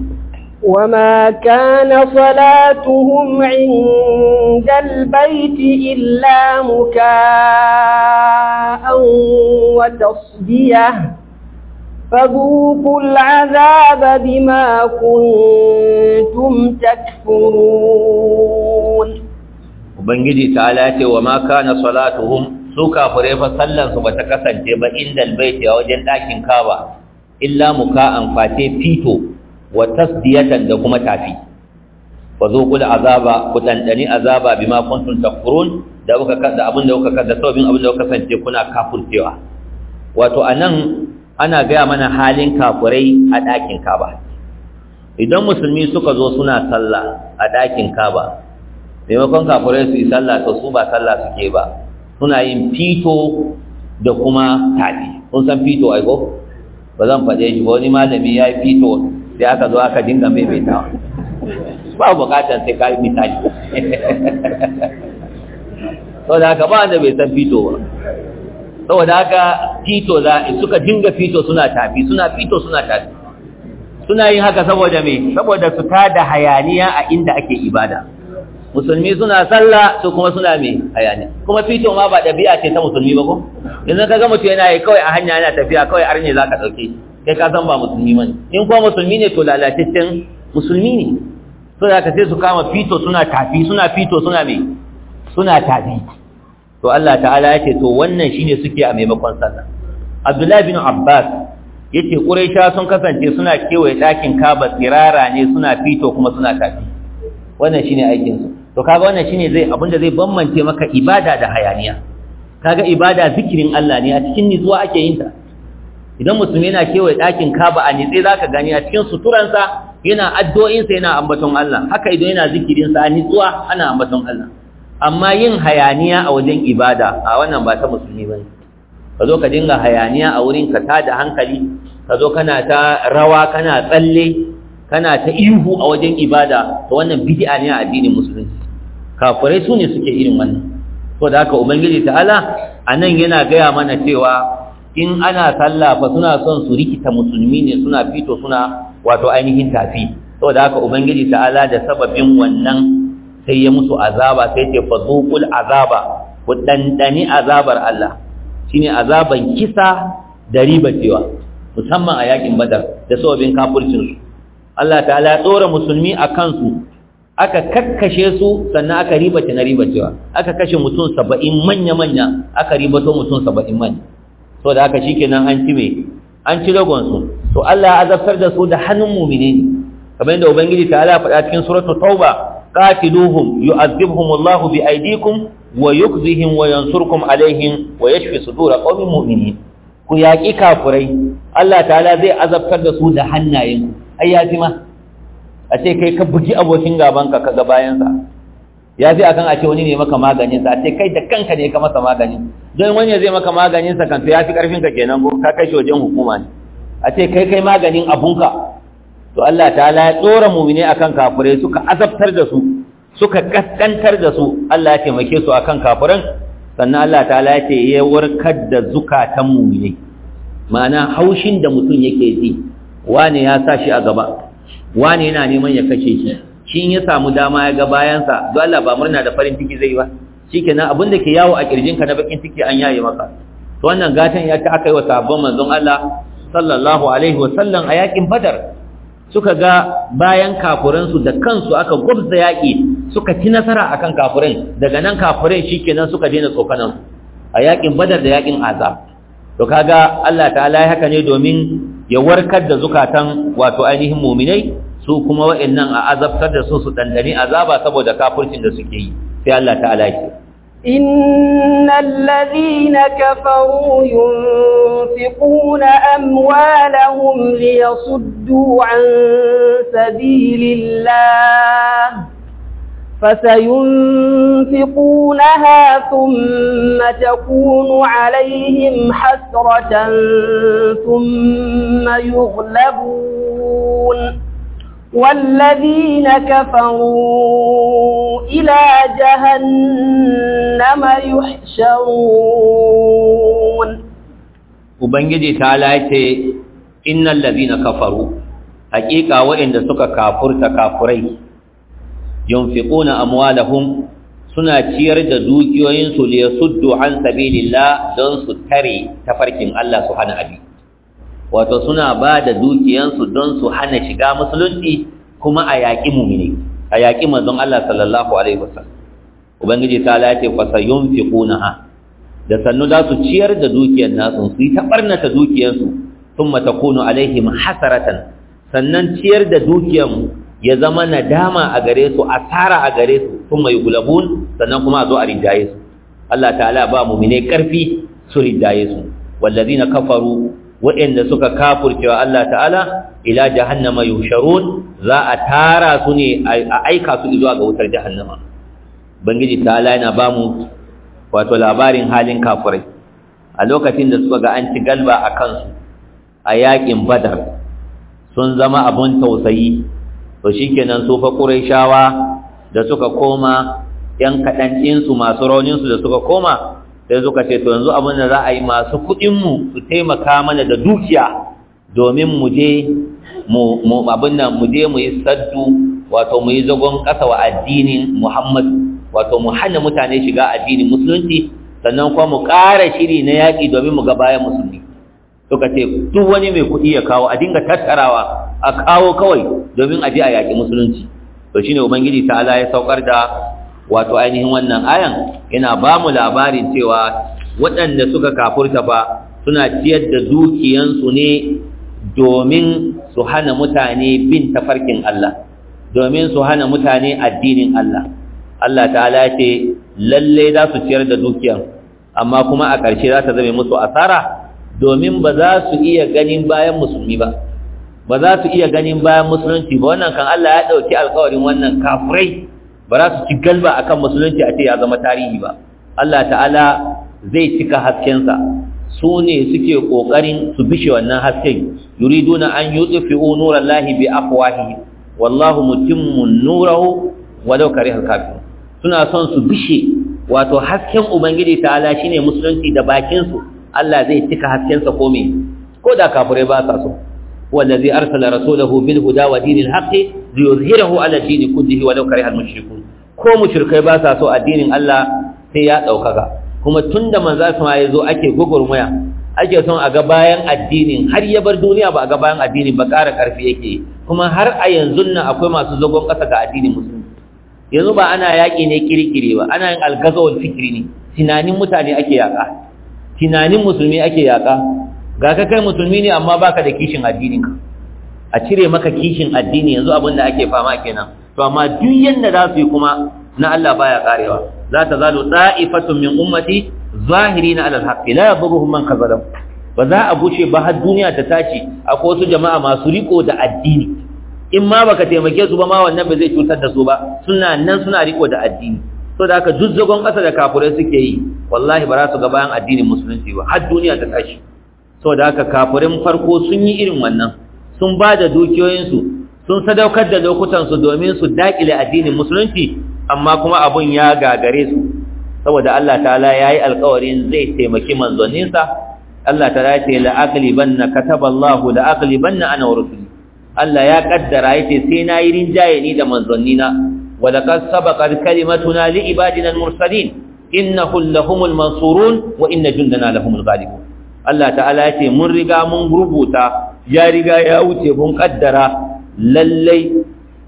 وما كان صلاتهم عند البيت إلا مكاء وتصدية فذوقوا العذاب بما كنتم تكفرون Ubangiji ta'ala ce wa ma kana salatuhum su kafirai fa sallan su bata kasance ba inda albayti a wajen dakin Kaaba illa muka'an fate fito wa tasdiyatan da kuma tafi fa zuqul azaba ku dandani azaba bima kuntum takfurun da kuka kada abin da kuka kada sabin abin da kuka kasance kuna kafurcewa wato anan ana gaya mana halin kafirai a dakin Kaaba idan musulmi suka zo suna sallah a dakin Kaaba maimakon kafirai su yi sallah to su ba sallah suke ba suna yin fito da kuma tafi kun san fito ai ko ba zan faɗe shi ba wani malami ya yi fito sai aka zo aka dinga maimaitawa ba bukatar sai ka yi misali saboda haka ba wanda bai san fito ba saboda haka fito za suka dinga fito suna tafi suna fito suna tafi suna yin haka saboda me saboda su tada hayaniya a inda ake ibada musulmi suna sallah su kuma suna me hayaniya kuma fito ma ba dabi'a ce ta musulmi ba ko yanzu kaga mutum yana yi kawai a hanya yana tafiya kawai arne zaka dauke kai ka san ba musulmi bane in kuma musulmi ne to lalataccen musulmi ne so da ka sai su kama fito suna tafi suna fito suna me suna tafi to Allah ta'ala ya ce to wannan shine suke a maimakon sallah Abdullahi bin Abbas yace quraisha sun kasance suna kewaye dakin kaba tsirara ne suna fito kuma suna tafi wannan shine aikin su to kaga wannan shine zai abinda zai bambance maka ibada da hayaniya kaga ibada zikirin Allah ne a cikin nitsuwa ake yin ta idan musulmi yana kewaye dakin kaba a nitse zaka gani a cikin suturansa yana addu'o'insa yana ambaton Allah haka idan yana zikirin sa a nitsuwa ana ambaton Allah amma yin hayaniya a wajen ibada a wannan ba ta musulmi bane ka zo ka dinga hayaniya a wurin ka tada hankali ka zo kana ta rawa kana tsalle kana ta ihu a wajen ibada to wannan bid'a ne a addinin musulunci kafirai su ne suke irin wannan to da haka ubangiji ta'ala anan yana gaya mana cewa in ana sallah fa suna son su rikita musulmi ne suna fito suna wato ainihin tafi saboda haka ubangiji ta'ala da sababin wannan sai ya musu azaba sai ce fadhuqul azaba ku dandani azabar Allah shine azaban kisa da ribacewa musamman a yakin badar da sababin kafircin su Allah ta'ala ya tsora musulmi a kansu aka kakkashe su sannan aka ribace na ribacewa aka kashe mutum 70 manya manya aka ribato mutum 70 manya saboda haka shikenan an ci me an ci ragon su to Allah ya azabtar da su da hannun mu'mini ne kamar yadda ubangiji ta'ala faɗa cikin suratul tauba qatiluhum yu'adhibhum Allahu bi aydikum wa yukhzihim wa yansurkum alaihim wa yashfi sudur qaumin mu'minin ku yaki kafurai Allah ta'ala zai azabtar da su da hannayen ai ya ji ma a ce kai ka bugi abokin gaban ka kaga bayan sa ya fi akan a ce wani ne maka maganin sa a ce kai da kanka ne ka masa magani don wani zai maka maganin sa kan to ya fi karfin ka kenan ko ka kai shi wajen hukuma ne a ce kai kai maganin abunka to Allah ta'ala ya tsora mu'mine akan kafirai suka azabtar da su suka kaskantar da su Allah ya taimake su akan kafiran sannan Allah ta'ala ya ce ya warkar da zukatan mu'mine ma'ana haushin da mutum yake ji wane ya sa shi a gaba wane yana neman ya kashe shi shi in ya samu dama ya ga bayansa don Allah ba murna da farin ciki zai ba shikenan abin da ke yawo a kirjinka na bakin ciki an yaye maka to wannan gatan ya ta aka yi wa sahabban manzon Allah sallallahu alaihi wa sallam a yakin badar suka ga bayan kafuransu da kansu aka gwabza yaƙi suka ci nasara akan kafurai daga nan kafurai shikenan suka daina tsokanan a yaƙin badar da yaƙin azab to kaga Allah ta'ala ya haka ne domin ya warkar da zukatan wato ainihin muminai su kuma wa'annan a azabtar da su su dandani azaba saboda kafircin da suke yi sai Allah ta'ala ya إن الذين كفروا ينفقون أموالهم ليصدوا عن سبيل الله فسينفقونها ثم تكون عليهم حسرة ثم يغلبون والذين كفروا إلى جهنم يحشرون Ubangiji ta lace innal ladina kafaru haƙiƙa waɗanda suka kafurta kafurai yunfiquna amwalahum suna ciyar da dukiyoyinsu li yasuddu an sabilillah don su tare tafarkin Allah su hana abi wato suna ba da dukiyansu don su hana shiga musulunci kuma a yaƙi mumini a yaƙi manzon Allah sallallahu alaihi wasallam ubangiji ta lace fa sayunfiqunaha da sannu za su ciyar da dukiyar nasu su yi ta barnata dukiyarsu thumma takunu alaihim hasaratan sannan ciyar da dukiyar ya zama nadama a gare su asara a gare su thumma yughlabun sannan kuma a zo a rinjaye su Allah ta'ala ba mu'mine karfi su rinjaye su wallazina kafaru waɗanda suka kafurcewa Allah ta'ala ila jahannama yusharun za a tara su ne a aika su zuwa ga wutar jahannama bangiji ta'ala yana ba mu wato labarin halin kafurai a lokacin da suka ga an ci galba a kansu a yakin badar sun zama abun tausayi to shikenan su fa qurayshawa da suka koma yan kadan ɗinsu masu rauninsu da suka koma sai suka ce to yanzu abin da za a yi masu kuɗinmu su taimaka mana da dukiya domin mu je mu abin nan mu je mu yi saddu wato mu yi zagon ƙasa wa addinin muhammadu wato mu hana mutane shiga addinin musulunci sannan kuma mu ƙara shiri na yaƙi domin mu ga bayan musulmi suka ce duk wani mai kuɗi ya kawo a dinga tattarawa a kawo kawai domin a je a yaƙi musulunci to shine ubangiji ta'ala ya saukar da wato ainihin wannan ayan yana ba mu labarin cewa waɗanda suka kafurta fa suna ciyar da dukiyansu ne domin su hana mutane bin tafarkin Allah domin su hana mutane addinin Allah Allah ta'ala ce lalle za su ciyar da dukiyar amma kuma a ƙarshe za ta zame musu asara domin ba za su iya ganin bayan musulmi ba ba za su iya ganin bayan musulunci ba wannan kan Allah ya ɗauki alkawarin wannan kafirai ba za su ci galba akan musulunci a ce ya zama tarihi ba Allah ta'ala zai cika haskensa su ne suke ƙoƙarin su bishe wannan hasken yuriduna an yutfi'u nurallahi bi afwahihi wallahu mutimmu nurahu walau karihal kafirun suna son su bishe wato hasken ubangiji ta'ala shine musulunci da bakin su Allah zai cika haskensa ko me ko da kafirai ba sa so wallazi arsala rasulahu bil huda wa dinil haqqi liyuzhirahu ala dini kullihi walau karihal mushrikun ko mushrikai ba sa so addinin Allah sai ya daukaka kuma tunda manzo sama yazo ake gugurmaya ake son a ga bayan addinin har ya bar duniya ba a ga bayan addinin ba ƙara ƙarfi yake kuma har a yanzu nan akwai masu zagon ƙasa ga addinin musulmi yanzu ba ana yaƙi ne kirkire ba ana yin algazawar fikiri ne tunanin mutane ake yaƙa tunanin musulmi ake yaƙa ga ka kai musulmi ne amma baka da kishin addinin ka a cire maka kishin addini yanzu abin da ake fama kenan to amma duk yanda za su yi kuma na Allah baya karewa za ta zalu da'ifatun min ummati zahirina ala alhaqi la yadurruhum man kazalam ba za a bushe ba har duniya ta tashi akwai wasu jama'a masu riko da addini in ma baka taimake su ba ma wannan ba zai cutar da su ba suna nan suna riko da addini so da haka duk zagon ƙasa da kafirai suke yi wallahi ba za su ga bayan addinin musulunci ba har duniya ta tashi so da haka kafirin farko sun yi irin wannan sun ba da dukiyoyinsu sun sadaukar da lokutansu domin su daƙile addinin musulunci amma kuma abun ya gagare su saboda Allah ta'ala ya yi alkawarin zai taimaki manzoninsa Allah ta'ala ce la'aqlibanna kataballahu la'aqlibanna ana wa rusuli Allah ya kaddara yace sai na yi rinjaye ni da manzonnina wa laqad sabaqat kalimatuna li ibadina al-mursalin innahum lahumul mansurun wa inna jundana lahumul ghalibun Allah ta'ala yace mun riga mun rubuta ya riga ya wuce mun kaddara lallai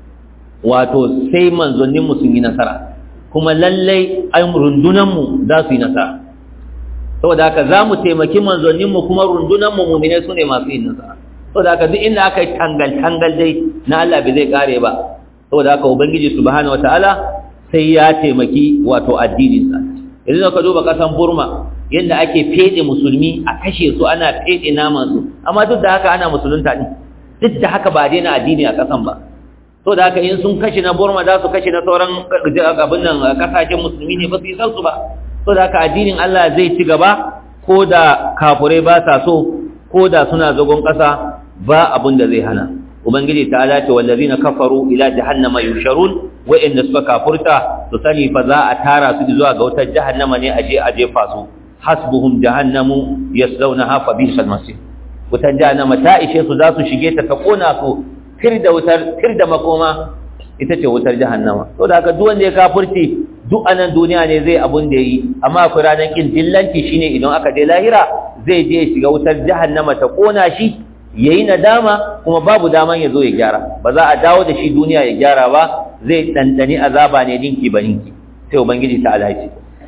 wato sai manzonninmu sun yi nasara kuma lallai ai rundunanmu za su yi nasara saboda haka za mu taimaki manzanninmu kuma rundunanmu mumine su ne masu yin nasara saboda haka duk inda aka yi tangal-tangal dai na Allah bai zai kare ba saboda haka ubangiji subhanahu wataala sai ya taimaki wato addininsa idan ka duba kasan burma yadda ake fede musulmi a kashe su ana fede naman su amma duk da haka ana musulunta ne duk da haka ba daina addini a kasan ba to da haka in sun kashe na burma za su kashe na sauran abin nan kasashen musulmi ne ba su yi san su ba to da haka addinin Allah zai ci gaba ko da kafurai ba sa so ko da suna zagon ƙasa ba abin da zai hana ubangiji ta ala ce wallazina kafaru ila jahannama yusharun wa'inda suka kafurta su sani fa za a tara su zuwa ga wutar jahannama ne aje a jefa su hasbuhum jahannamu yaslawnaha fa bi'sal masir wutar jahannama ta ishe su za su shige ta ta kona su tir da wutar tir da makoma ita ce wutar jahannama to da haka duk wanda ya kafurci duk anan duniya ne zai abun da yi amma akwai ranar kin dillanci shine idan aka je lahira zai je ya shiga wutar jahannama ta kona shi yayi nadama kuma babu daman ya zo ya gyara ba za a dawo da shi duniya ya gyara ba zai dandani azaba ne dinki ba ninki sai ubangiji ta alaci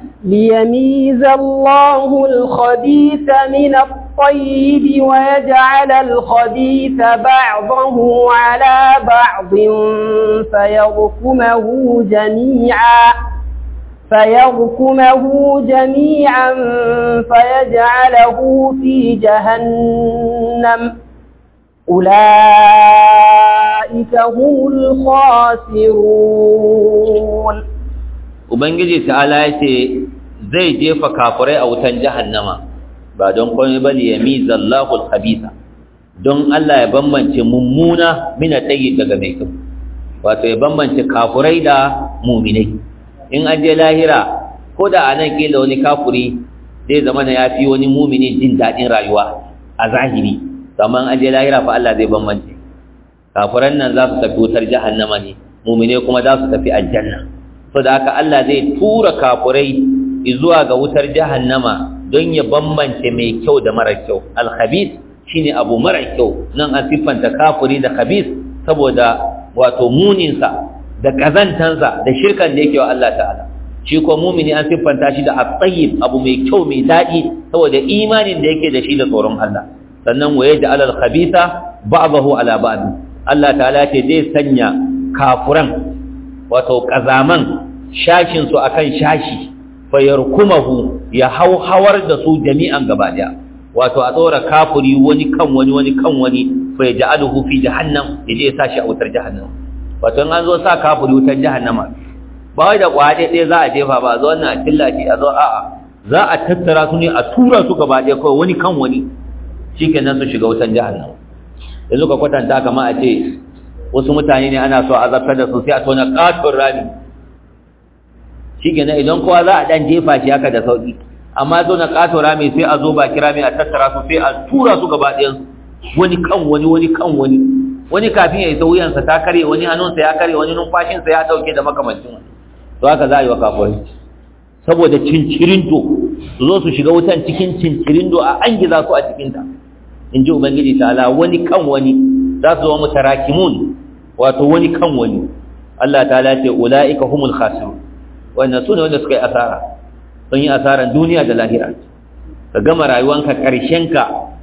ليميز الله الخبيث من الطيب ويجعل الخبيث بعضه على بعض فيركمه جميعا فيركمه جميعا فيجعله في جهنم أولئك هم الخاسرون ubangiji ta'ala ya ce zai jefa kafirai a wutan jahannama ba don komai ba ya mizallahu al-khabisa don Allah ya bambance mummuna mina tayyib daga mai kyau wato ya bambance kafirai da mu'minai in an je lahira ko da anan kila wani kafiri zai zama na yafi wani mu'mini jin dadin rayuwa a zahiri amma an je lahira fa Allah zai bambance kafiran nan za su tafi wutar jahannama ne mu'minai kuma za su tafi aljanna so da haka Allah zai tura kafurai zuwa ga wutar jahannama don ya bambance mai kyau da mara kyau al-khabith shine abu mara kyau nan an siffanta kafuri da khabith saboda wato muninsa da kazantansa da shirkan da yake wa Allah ta'ala shi ko mumini an siffanta shi da at-tayyib abu mai kyau mai dadi saboda imanin da yake da shi da tsoron Allah sannan waye da alal khabitha ba'dahu ala ba'd Allah ta'ala ce zai sanya kafuran wato kazaman shashin su akan shashi fayarkumahu ya hauhawar da su jami'an gaba daya wato a tsora kafuri wani kan wani wani kan wani fa yaj'aluhu fi jahannam yaje ya sashi a wutar jahannam wato in an zo sa kafuri wutar jahannama ba wai da kwaɗe ɗaya za a jefa ba a zo wannan a killace a zo a'a za a tattara su ne a tura su gaba ɗaya kawai wani kan wani shikenan su shiga wutar jahannam yanzu ka kwatanta kama a ce wasu mutane ne ana so a zartar da su sai a tona katon rami shikenan idan kowa za a dan jefa shi haka da sauki amma zo na katon rami sai a zo ba kira mai a tattara su sai a tura su gaba ɗayan wani kan wani wani kan wani wani kafin ya isa wuyansa ta kare wani hannunsa ya kare wani numfashinsa ya dauke da makamancin wani to haka za a yi wa kafirai saboda cincirindo su zo su shiga wutan cikin cincirindo a an giza su a cikinta in ji ubangiji ta'ala wani kan wani za su zama mutarakimun wato wani kan wani Allah ta'ala ce ula'ika humul khasirun wannan su ne wanda suka yi asara sun yi asaran duniya da lahira ka gama rayuwanka ƙarshenka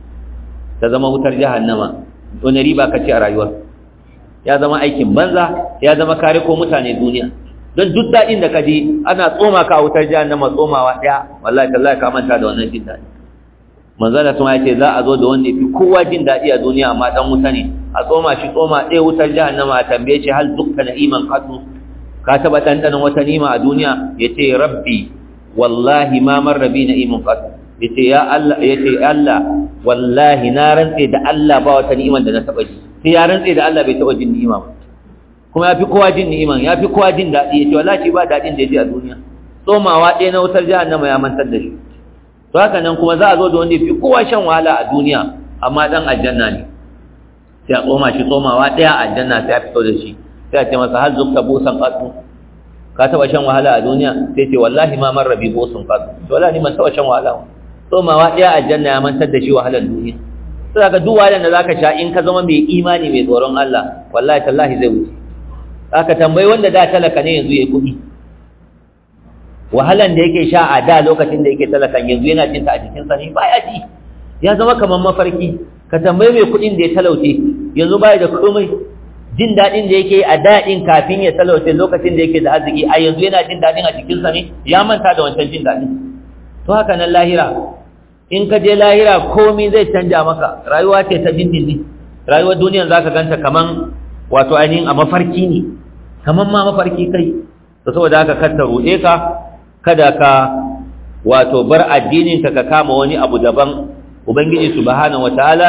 ta zama wutar jahannama wani riba ka ce a rayuwa ya zama aikin banza ya zama kare ko mutane duniya don duk daɗin da ka ji ana tsoma ka a wutar jahannama tsomawa ɗaya wallahi tallahi ka manta da wannan jin daɗi manzala sun ce za a zo da wanda fi kowa jin daɗi a duniya amma dan wuta ne a tsoma shi tsoma ɗaya wutar jahannama a tambaye shi hal dukka na iman katu ka taɓa ɗanɗanon wata nima a duniya ya ce rabbi wallahi ma marra bi na iman katu ya ce ya Allah ya ce Allah wallahi na rantse da Allah ba wata ni'iman da na taɓa ji sai ya rantse da Allah bai taɓa jin ni'ima ba kuma ya fi kowa jin ni'iman ya fi kowa jin daɗi ya ce wallahi ba daɗin da ya ji a duniya tsomawa ɗaya na wutar jahannama ya mantar da shi to haka nan kuma za a zo da wanda fi kowa shan wahala a duniya amma dan aljanna ne sai a tsoma shi tsomawa daya a aljanna sai a fito da shi sai a ce masa har zukta busan qatu ka taba shan wahala a duniya sai ce wallahi ma man rabi busan qatu to wallahi man taba shan wahala tsomawa daya a aljanna ya mantar da shi wahalar duniya sai ka duk wahalar da zaka sha in ka zama mai imani mai tsoron Allah wallahi tallahi zai wuce aka tambayi wanda da talaka ne yanzu yayi kuɗi wahalan da yake sha a da lokacin da yake talakan yanzu yana cinta a jikinsa ne baya ji ya zama kamar mafarki ka tambayi mai kuɗin da ya talauce yanzu baya da komai jin daɗin da yake a daɗin kafin ya talauce lokacin da yake da arziki a yanzu yana jin daɗin a jikinsa ne ya manta da wancan jin daɗin to haka nan lahira in ka je lahira komai zai canja maka rayuwa ce ta dindindin rayuwar duniyan zaka ganta kaman wato ainihin a mafarki ne kaman ma mafarki kai to saboda haka kar ta ruɗe ka kada ka wato bar addininka ka kama wani abu daban ubangiji subhanahu wataala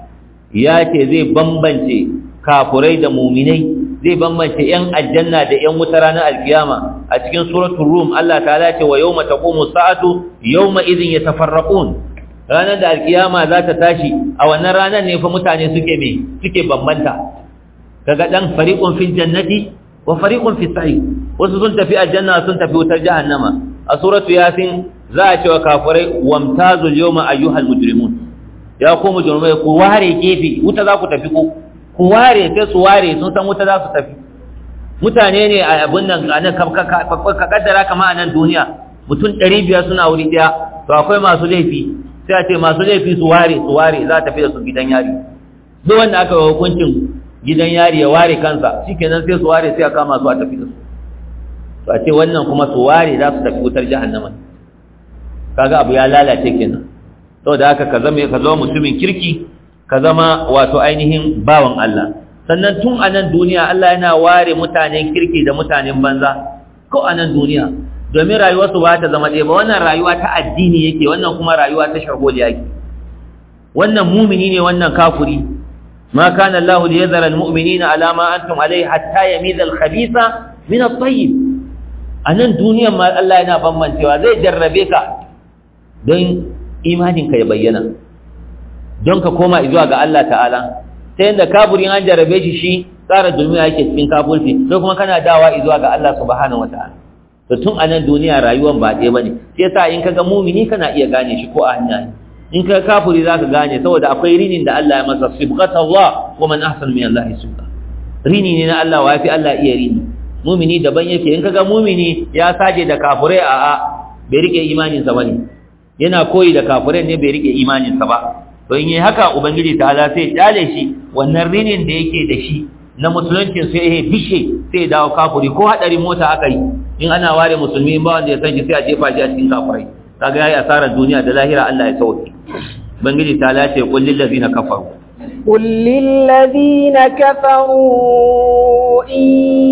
ya ce zai bambance kafurai da muminai zai bambance yan aljanna da yan wuta ranar alkiyama a cikin suratul rum Allah ta'ala ce wa yawma taqumu sa'atu yawma idhin yatafarraqun ranar da alkiyama za ta tashi a wannan ranar ne fa mutane suke me suke bambanta kaga dan fariqun fil jannati wa fariqun fis sa'id wasu sun tafi aljanna sun tafi wutar jahannama a suratu yasin za a ce wa kafirai wamtazul yawma ayyuhal mujrimun ya ku mujrimai ku ware gefe wuta za ku tafi ku ku ware sai su ware sun san wuta za su tafi mutane ne a abin nan a nan ka kaddara kama a nan duniya mutum ɗari biyar suna wuri ɗaya to akwai masu laifi sai a ce masu laifi su ware su ware za a tafi da su gidan yari duk wanda aka yi hukuncin gidan yari ya ware kansa shikenan sai su ware sai a kama su a tafi da su to a ce wannan kuma su ware za su tafi wutar jahannama kaga abu ya lalace kenan saboda haka ka zama ka zama mutumin kirki ka zama wato ainihin bawan Allah sannan tun a nan duniya Allah yana ware mutanen kirki da mutanen banza ko a nan duniya domin rayuwarsu ba ta zama ɗaya ba wannan rayuwa ta addini yake wannan kuma rayuwa ta shagoliya yake wannan mumini ne wannan kafuri ما كان الله ليذر المؤمنين على ما أنتم عليه حتى يميز الخبيث من الطيب anan duniyan ma Allah yana bambancewa zai jarrabe ka don imaninka ya bayyana don ka koma zuwa ga Allah ta'ala ta yadda kaburin an jarrabe shi shi tsara duniya yake cikin kafurci sai kuma kana dawa zuwa ga Allah subhanahu wata'ala to tun anan duniya rayuwar ba ɗaya bane sai yasa in kaga mumini kana iya gane shi ko a hanya in ka kafuri zaka gane saboda akwai rinin da Allah ya masa sibqata Allah wa man ahsanu min Allah sibqa rini ne na Allah wa fi Allah iya rini mumini daban yake in kaga mumini ya saje da kafurai a a bai rike imanin sa bane yana koyi da kafurai ne bai rike imanin sa ba to in yi haka ubangiji ta'ala sai ya kyale shi wannan rinin da yake da shi na musuluncin sai ya bishe sai ya dawo kafuri ko hadarin mota aka yi in ana ware musulmi ba wanda ya san shi sai a jefa shi a cikin kafurai kaga yayi asarar duniya da lahira Allah ya sauke ubangiji ta'ala ce qul lil ladina kafaru قل للذين كفروا إن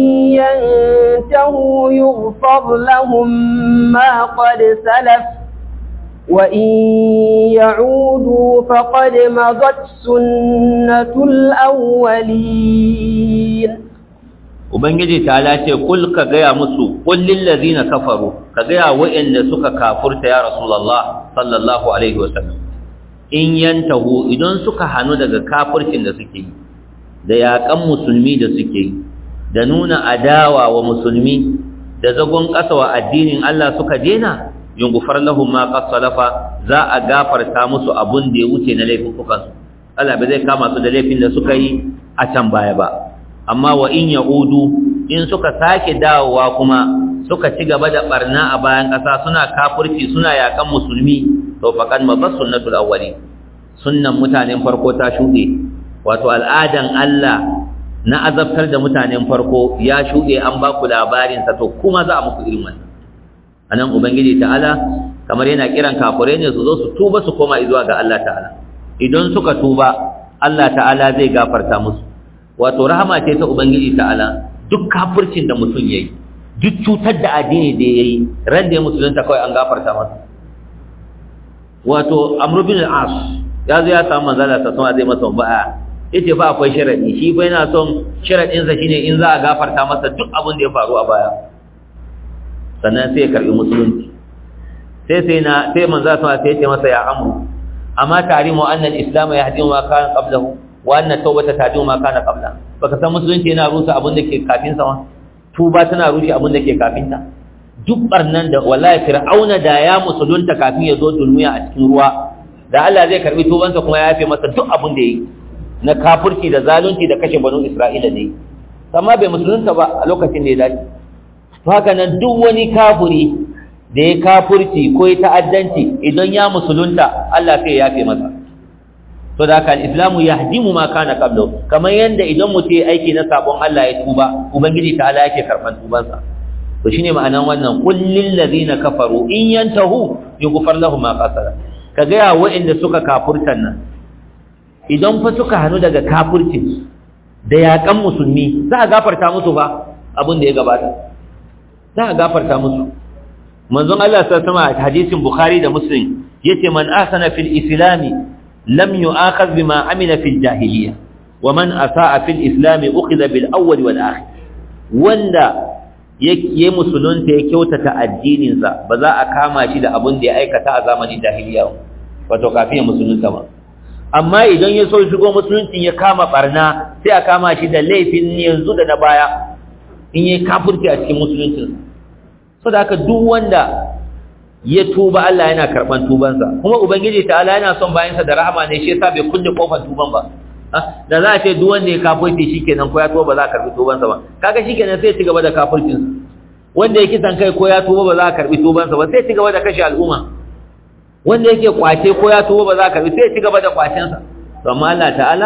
ينتهوا يغفر لهم ما قد سلف وإن يعودوا فقد مضت سنة الأولين Ubangiji ta lace kul ka gaya musu kullin lazina kafaru ka gaya wa'anda suka kafurta ya Rasulullah sallallahu alaihi wasallam in yantahu idan suka hanu daga kafircin da suke yi da yaƙan musulmi da suke yi da nuna adawa wa musulmi da zagon ƙasa wa addinin Allah suka dena yungufar lahum ma qad salafa za a gafarta musu abun da ya wuce na laifukan su Allah bai zai kama su da laifin da suka yi a can baya ba amma wa in yaudu in suka sake dawowa kuma suka ci gaba da barna a bayan ƙasa suna kafirci suna yaƙan musulmi to faqad mabas sunnatul awwalin sunnan mutanen farko ta shuɗe wato al'adan Allah na azabtar da mutanen farko ya shuɗe an ba ku labarin sa to kuma za a muku irin wannan anan ubangiji ta'ala kamar yana kiran kafirai ne su zo su tuba su koma zuwa ga Allah ta'ala idan suka tuba Allah ta'ala zai gafarta musu wato rahama ce ta ubangiji ta'ala duk kafircin da mutum yayi duk cutar da addini da yayi ran da ya musulunta kawai an gafarta masa wato amr bin al-as ya zo ya samu manzala ta sama zai masa ba'a yace fa akwai sharadi shi fa yana son sharadin sa shine in za a gafarta masa duk abin da ya faru a baya sannan sai ya karbi musulunci sai sai na sai manzala sama sai ya ce masa ya amru amma tarimu anna al-islam yahdimu ma kana qablahu wa anna tawbata tahdimu ma kana qabla baka san musulunci yana rusa abin da ke kafin sa ma tuba tana rushe abin da ke kafin ta duk barnan da wallahi fir'auna da ya musulunta kafin ya zo dulmiya a cikin ruwa da Allah zai karbi tubansa kuma ya yafe masa duk abin da yi na kafirci da zalunci da kashe banu Isra'ila ne amma bai musulunta ba a lokacin da ya dace to haka nan duk wani kafiri da ya kafirci ko ya ta'addanci idan ya musulunta Allah sai ya yafe masa to da haka islamu yahdimu ma kana qablu kamar yanda idan mutum ya aiki na sabon Allah ya tuba ubangiji ta Allah yake karban tubansa to shine ma'anan wannan qul lil ladina kafaru in yantahu yughfar lahum ma qasara kaga ya wa'inda suka kafurtan nan idan fa suka hanu daga kafircin da yakan musulmi za a gafarta musu ba abin da ya gabata za a gafarta musu manzon Allah sallallahu alaihi wasallam hadisin bukhari da muslim yace man ahsana fil islami lam yu'akhadh bima amila fil jahiliyyah wa man asaa fil islami ukhidha bil awwal wal akhir wanda ya musulunta ya kyautata addininsa ba za a kama shi da abin da ya aikata a zamanin jahiliya wato kafin ya musulunta ba amma idan ya so shigo musuluncin ya kama barna sai a kama shi da laifin yanzu da na baya in yi kafurci a cikin musuluncin so da haka duk wanda ya tuba Allah yana karban tubansa kuma ubangiji ta Allah yana son bayansa da rahama ne shi yasa bai kulle kofar tuban ba da za a ce duk wanda ya kafirci shikenan ko ya tuba ba za a karbi tubansa ba kaga shikenan sai ya ci gaba da kafircin wanda ya kisan kai ko ya tuba ba za a karbi tubansa ba sai ya ci gaba da kashe al'umma wanda yake kwace ko ya tuba ba za a karbi sai ya ci gaba da kwacensa to amma Allah ta'ala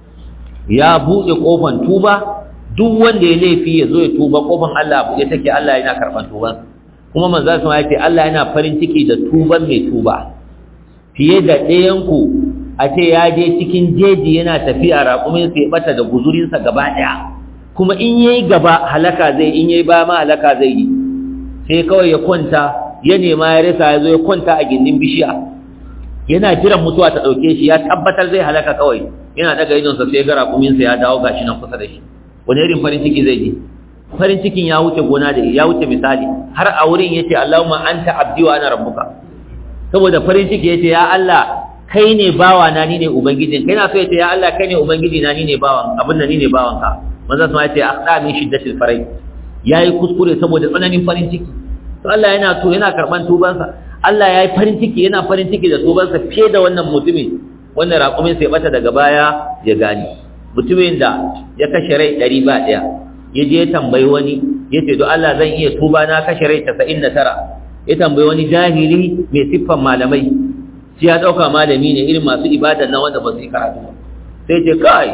ya buɗe kofan tuba duk wanda ya laifi ya zo ya tuba kofan Allah buɗe take Allah yana karban tubansa kuma manzo sun ya ce Allah yana farin ciki da tuban mai tuba fiye da ɗayan ku a ce ya je cikin jeji yana tafiya raƙumin sai bata da guzurinsa gaba ɗaya kuma in yayi gaba halaka zai in yayi ba ma halaka zai yi sai kawai ya kwanta ya nema ya rasa ya zo ya kwanta a gindin bishiya yana jiran mutuwa ta ɗauke shi ya tabbatar zai halaka kawai yana daga idonsa sai ga raƙuminsa ya dawo gashi nan kusa da shi wani irin farin ciki zai ji farin cikin ya wuce gona da ya wuce misali har a wurin yace Allahumma anta abdi wa ana rabbuka saboda farin ciki yace ya Allah kai ne bawa na ni ne ubangijin kai na so yace ya Allah kai ne ubangiji na ni ne bawan abin nan ni ne bawan ka manzo sun yace akhda min shiddatil farai yayi kuskure saboda tsananin farin ciki to Allah yana to yana karban tubansa Allah yayi farin ciki yana farin ciki da tubansa fiye da wannan mutumin wannan raƙumin sai bata daga baya ya gani mutumin da ya kashe rai ɗari ba ɗaya ya je tambayi wani ya ce don Allah zan iya tuba na kashe rai casa'in da tara ya tambayi wani jahili mai siffan malamai shi ya dauka malami ne irin masu ibada na wanda ba su yi karatu ba sai ce kai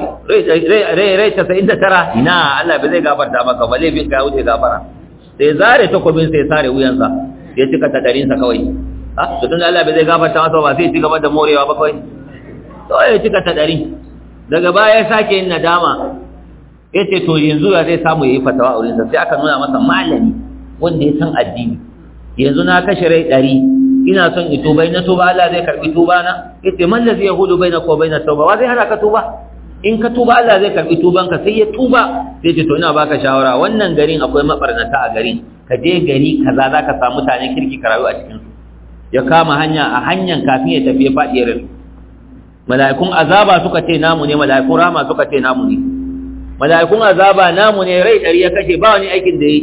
rai rai casa'in da tara ina Allah bai zai gafarta maka ba laifin ka wuce gafara sai zare takobin sai sare wuyansa ya cika tadarinsa kawai ah to tun Allah bai zai gafarta masa ba sai ci gaba da morewa ba kawai to ya cika tadari daga baya ya sake yin nadama ya ce to yanzu ya zai samu ya yi fatawa a wurinsa sai aka nuna masa malami wanda ya san addini yanzu na kashe rai ɗari ina son in tuba na tuba Allah zai karbi tuba na yace man ladhi yahudu bainaka wa bainat tauba wa zai hana ka tuba in ka tuba Allah zai karbi tuban ka sai ya tuba sai ce to ina baka shawara wannan garin akwai mabarnata a garin ka je gari kaza zaka samu mutanen kirki ka rayu a cikin su ya kama hanya a hanyan kafin ya tafi ya fadi ya rasu mala'ikun azaba suka ce namu ne mala'ikun rahama suka ce namu ne mala'ikun azaba namu ne rai ɗari ya kashe ba wani aikin da yi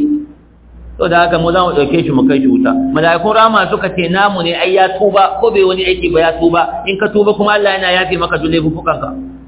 to da haka mu za mu ɗauke shi mu kai shi wuta mala'ikun rama suka ce namu ne ai ya tuba ko bai wani aiki ba ya tuba in ka tuba kuma Allah yana yafe maka duk laifukanka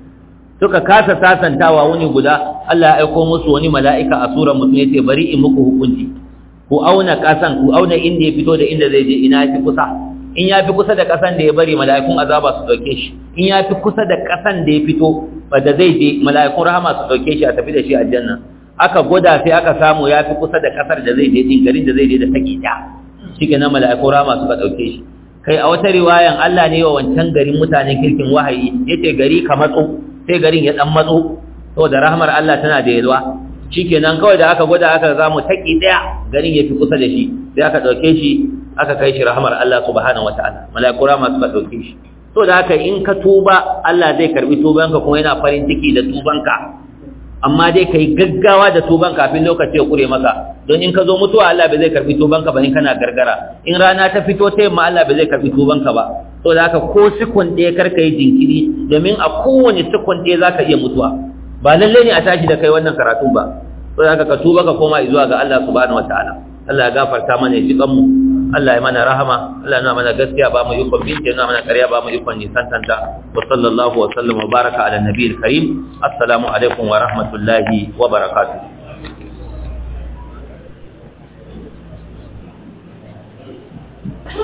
suka kasa sasantawa wani guda Allah ya aiko musu wani mala'ika a surar mutum yace bari in muku hukunci ku auna kasan ku auna inda ya fito da inda zai je ina yafi kusa in ya fi kusa da kasan da ya bari mala'ikun azaba su ɗauke shi in ya fi kusa da kasan da ya fito da zai je mala'ikun rahama su ɗauke shi a tafi da shi aljanna aka gwada sai aka samu ya fi kusa da kasar da zai je din garin da zai je da take ta shi ke na mala'iku rama suka ɗauke shi kai a wata riwayan Allah ne wa wancan garin mutanen kirkin wahayi ya ce gari ka matso sai garin ya ɗan matso saboda rahmar Allah tana da yalwa shi kenan kawai da aka gwada aka samu taki ɗaya garin ya fi kusa da shi sai aka ɗauke shi aka kai shi rahmar Allah subhanahu wataala mala'iku rama suka ɗauke shi to da haka in ka tuba Allah zai karbi tubanka kuma yana farin ciki da tubanka amma dai kai gaggawa da tuban kafin lokaci ya kure maka don in ka zo mutuwa Allah bai zai karbi tubanka ba in kana gargara in rana ta fito ta yamma Allah bai zai karbi tubanka ba to da haka ko sikon ɗaya kar ka yi jinkiri domin a kowane sikon ɗaya za ka iya mutuwa ba lalle ne a tashi da kai wannan karatun ba to da haka ka tuba ka koma zuwa ga Allah subhanahu wataala Allah ya gafarta mana ya ji kanmu Allah ya mana rahama Allah ya mana gaskiya ba mu yukon binci ya mana ƙarya ba mu yukon nisantanta wa sallallahu wa sallam wa baraka ala nabiyil karim assalamu alaikum wa rahmatullahi wa barakatuh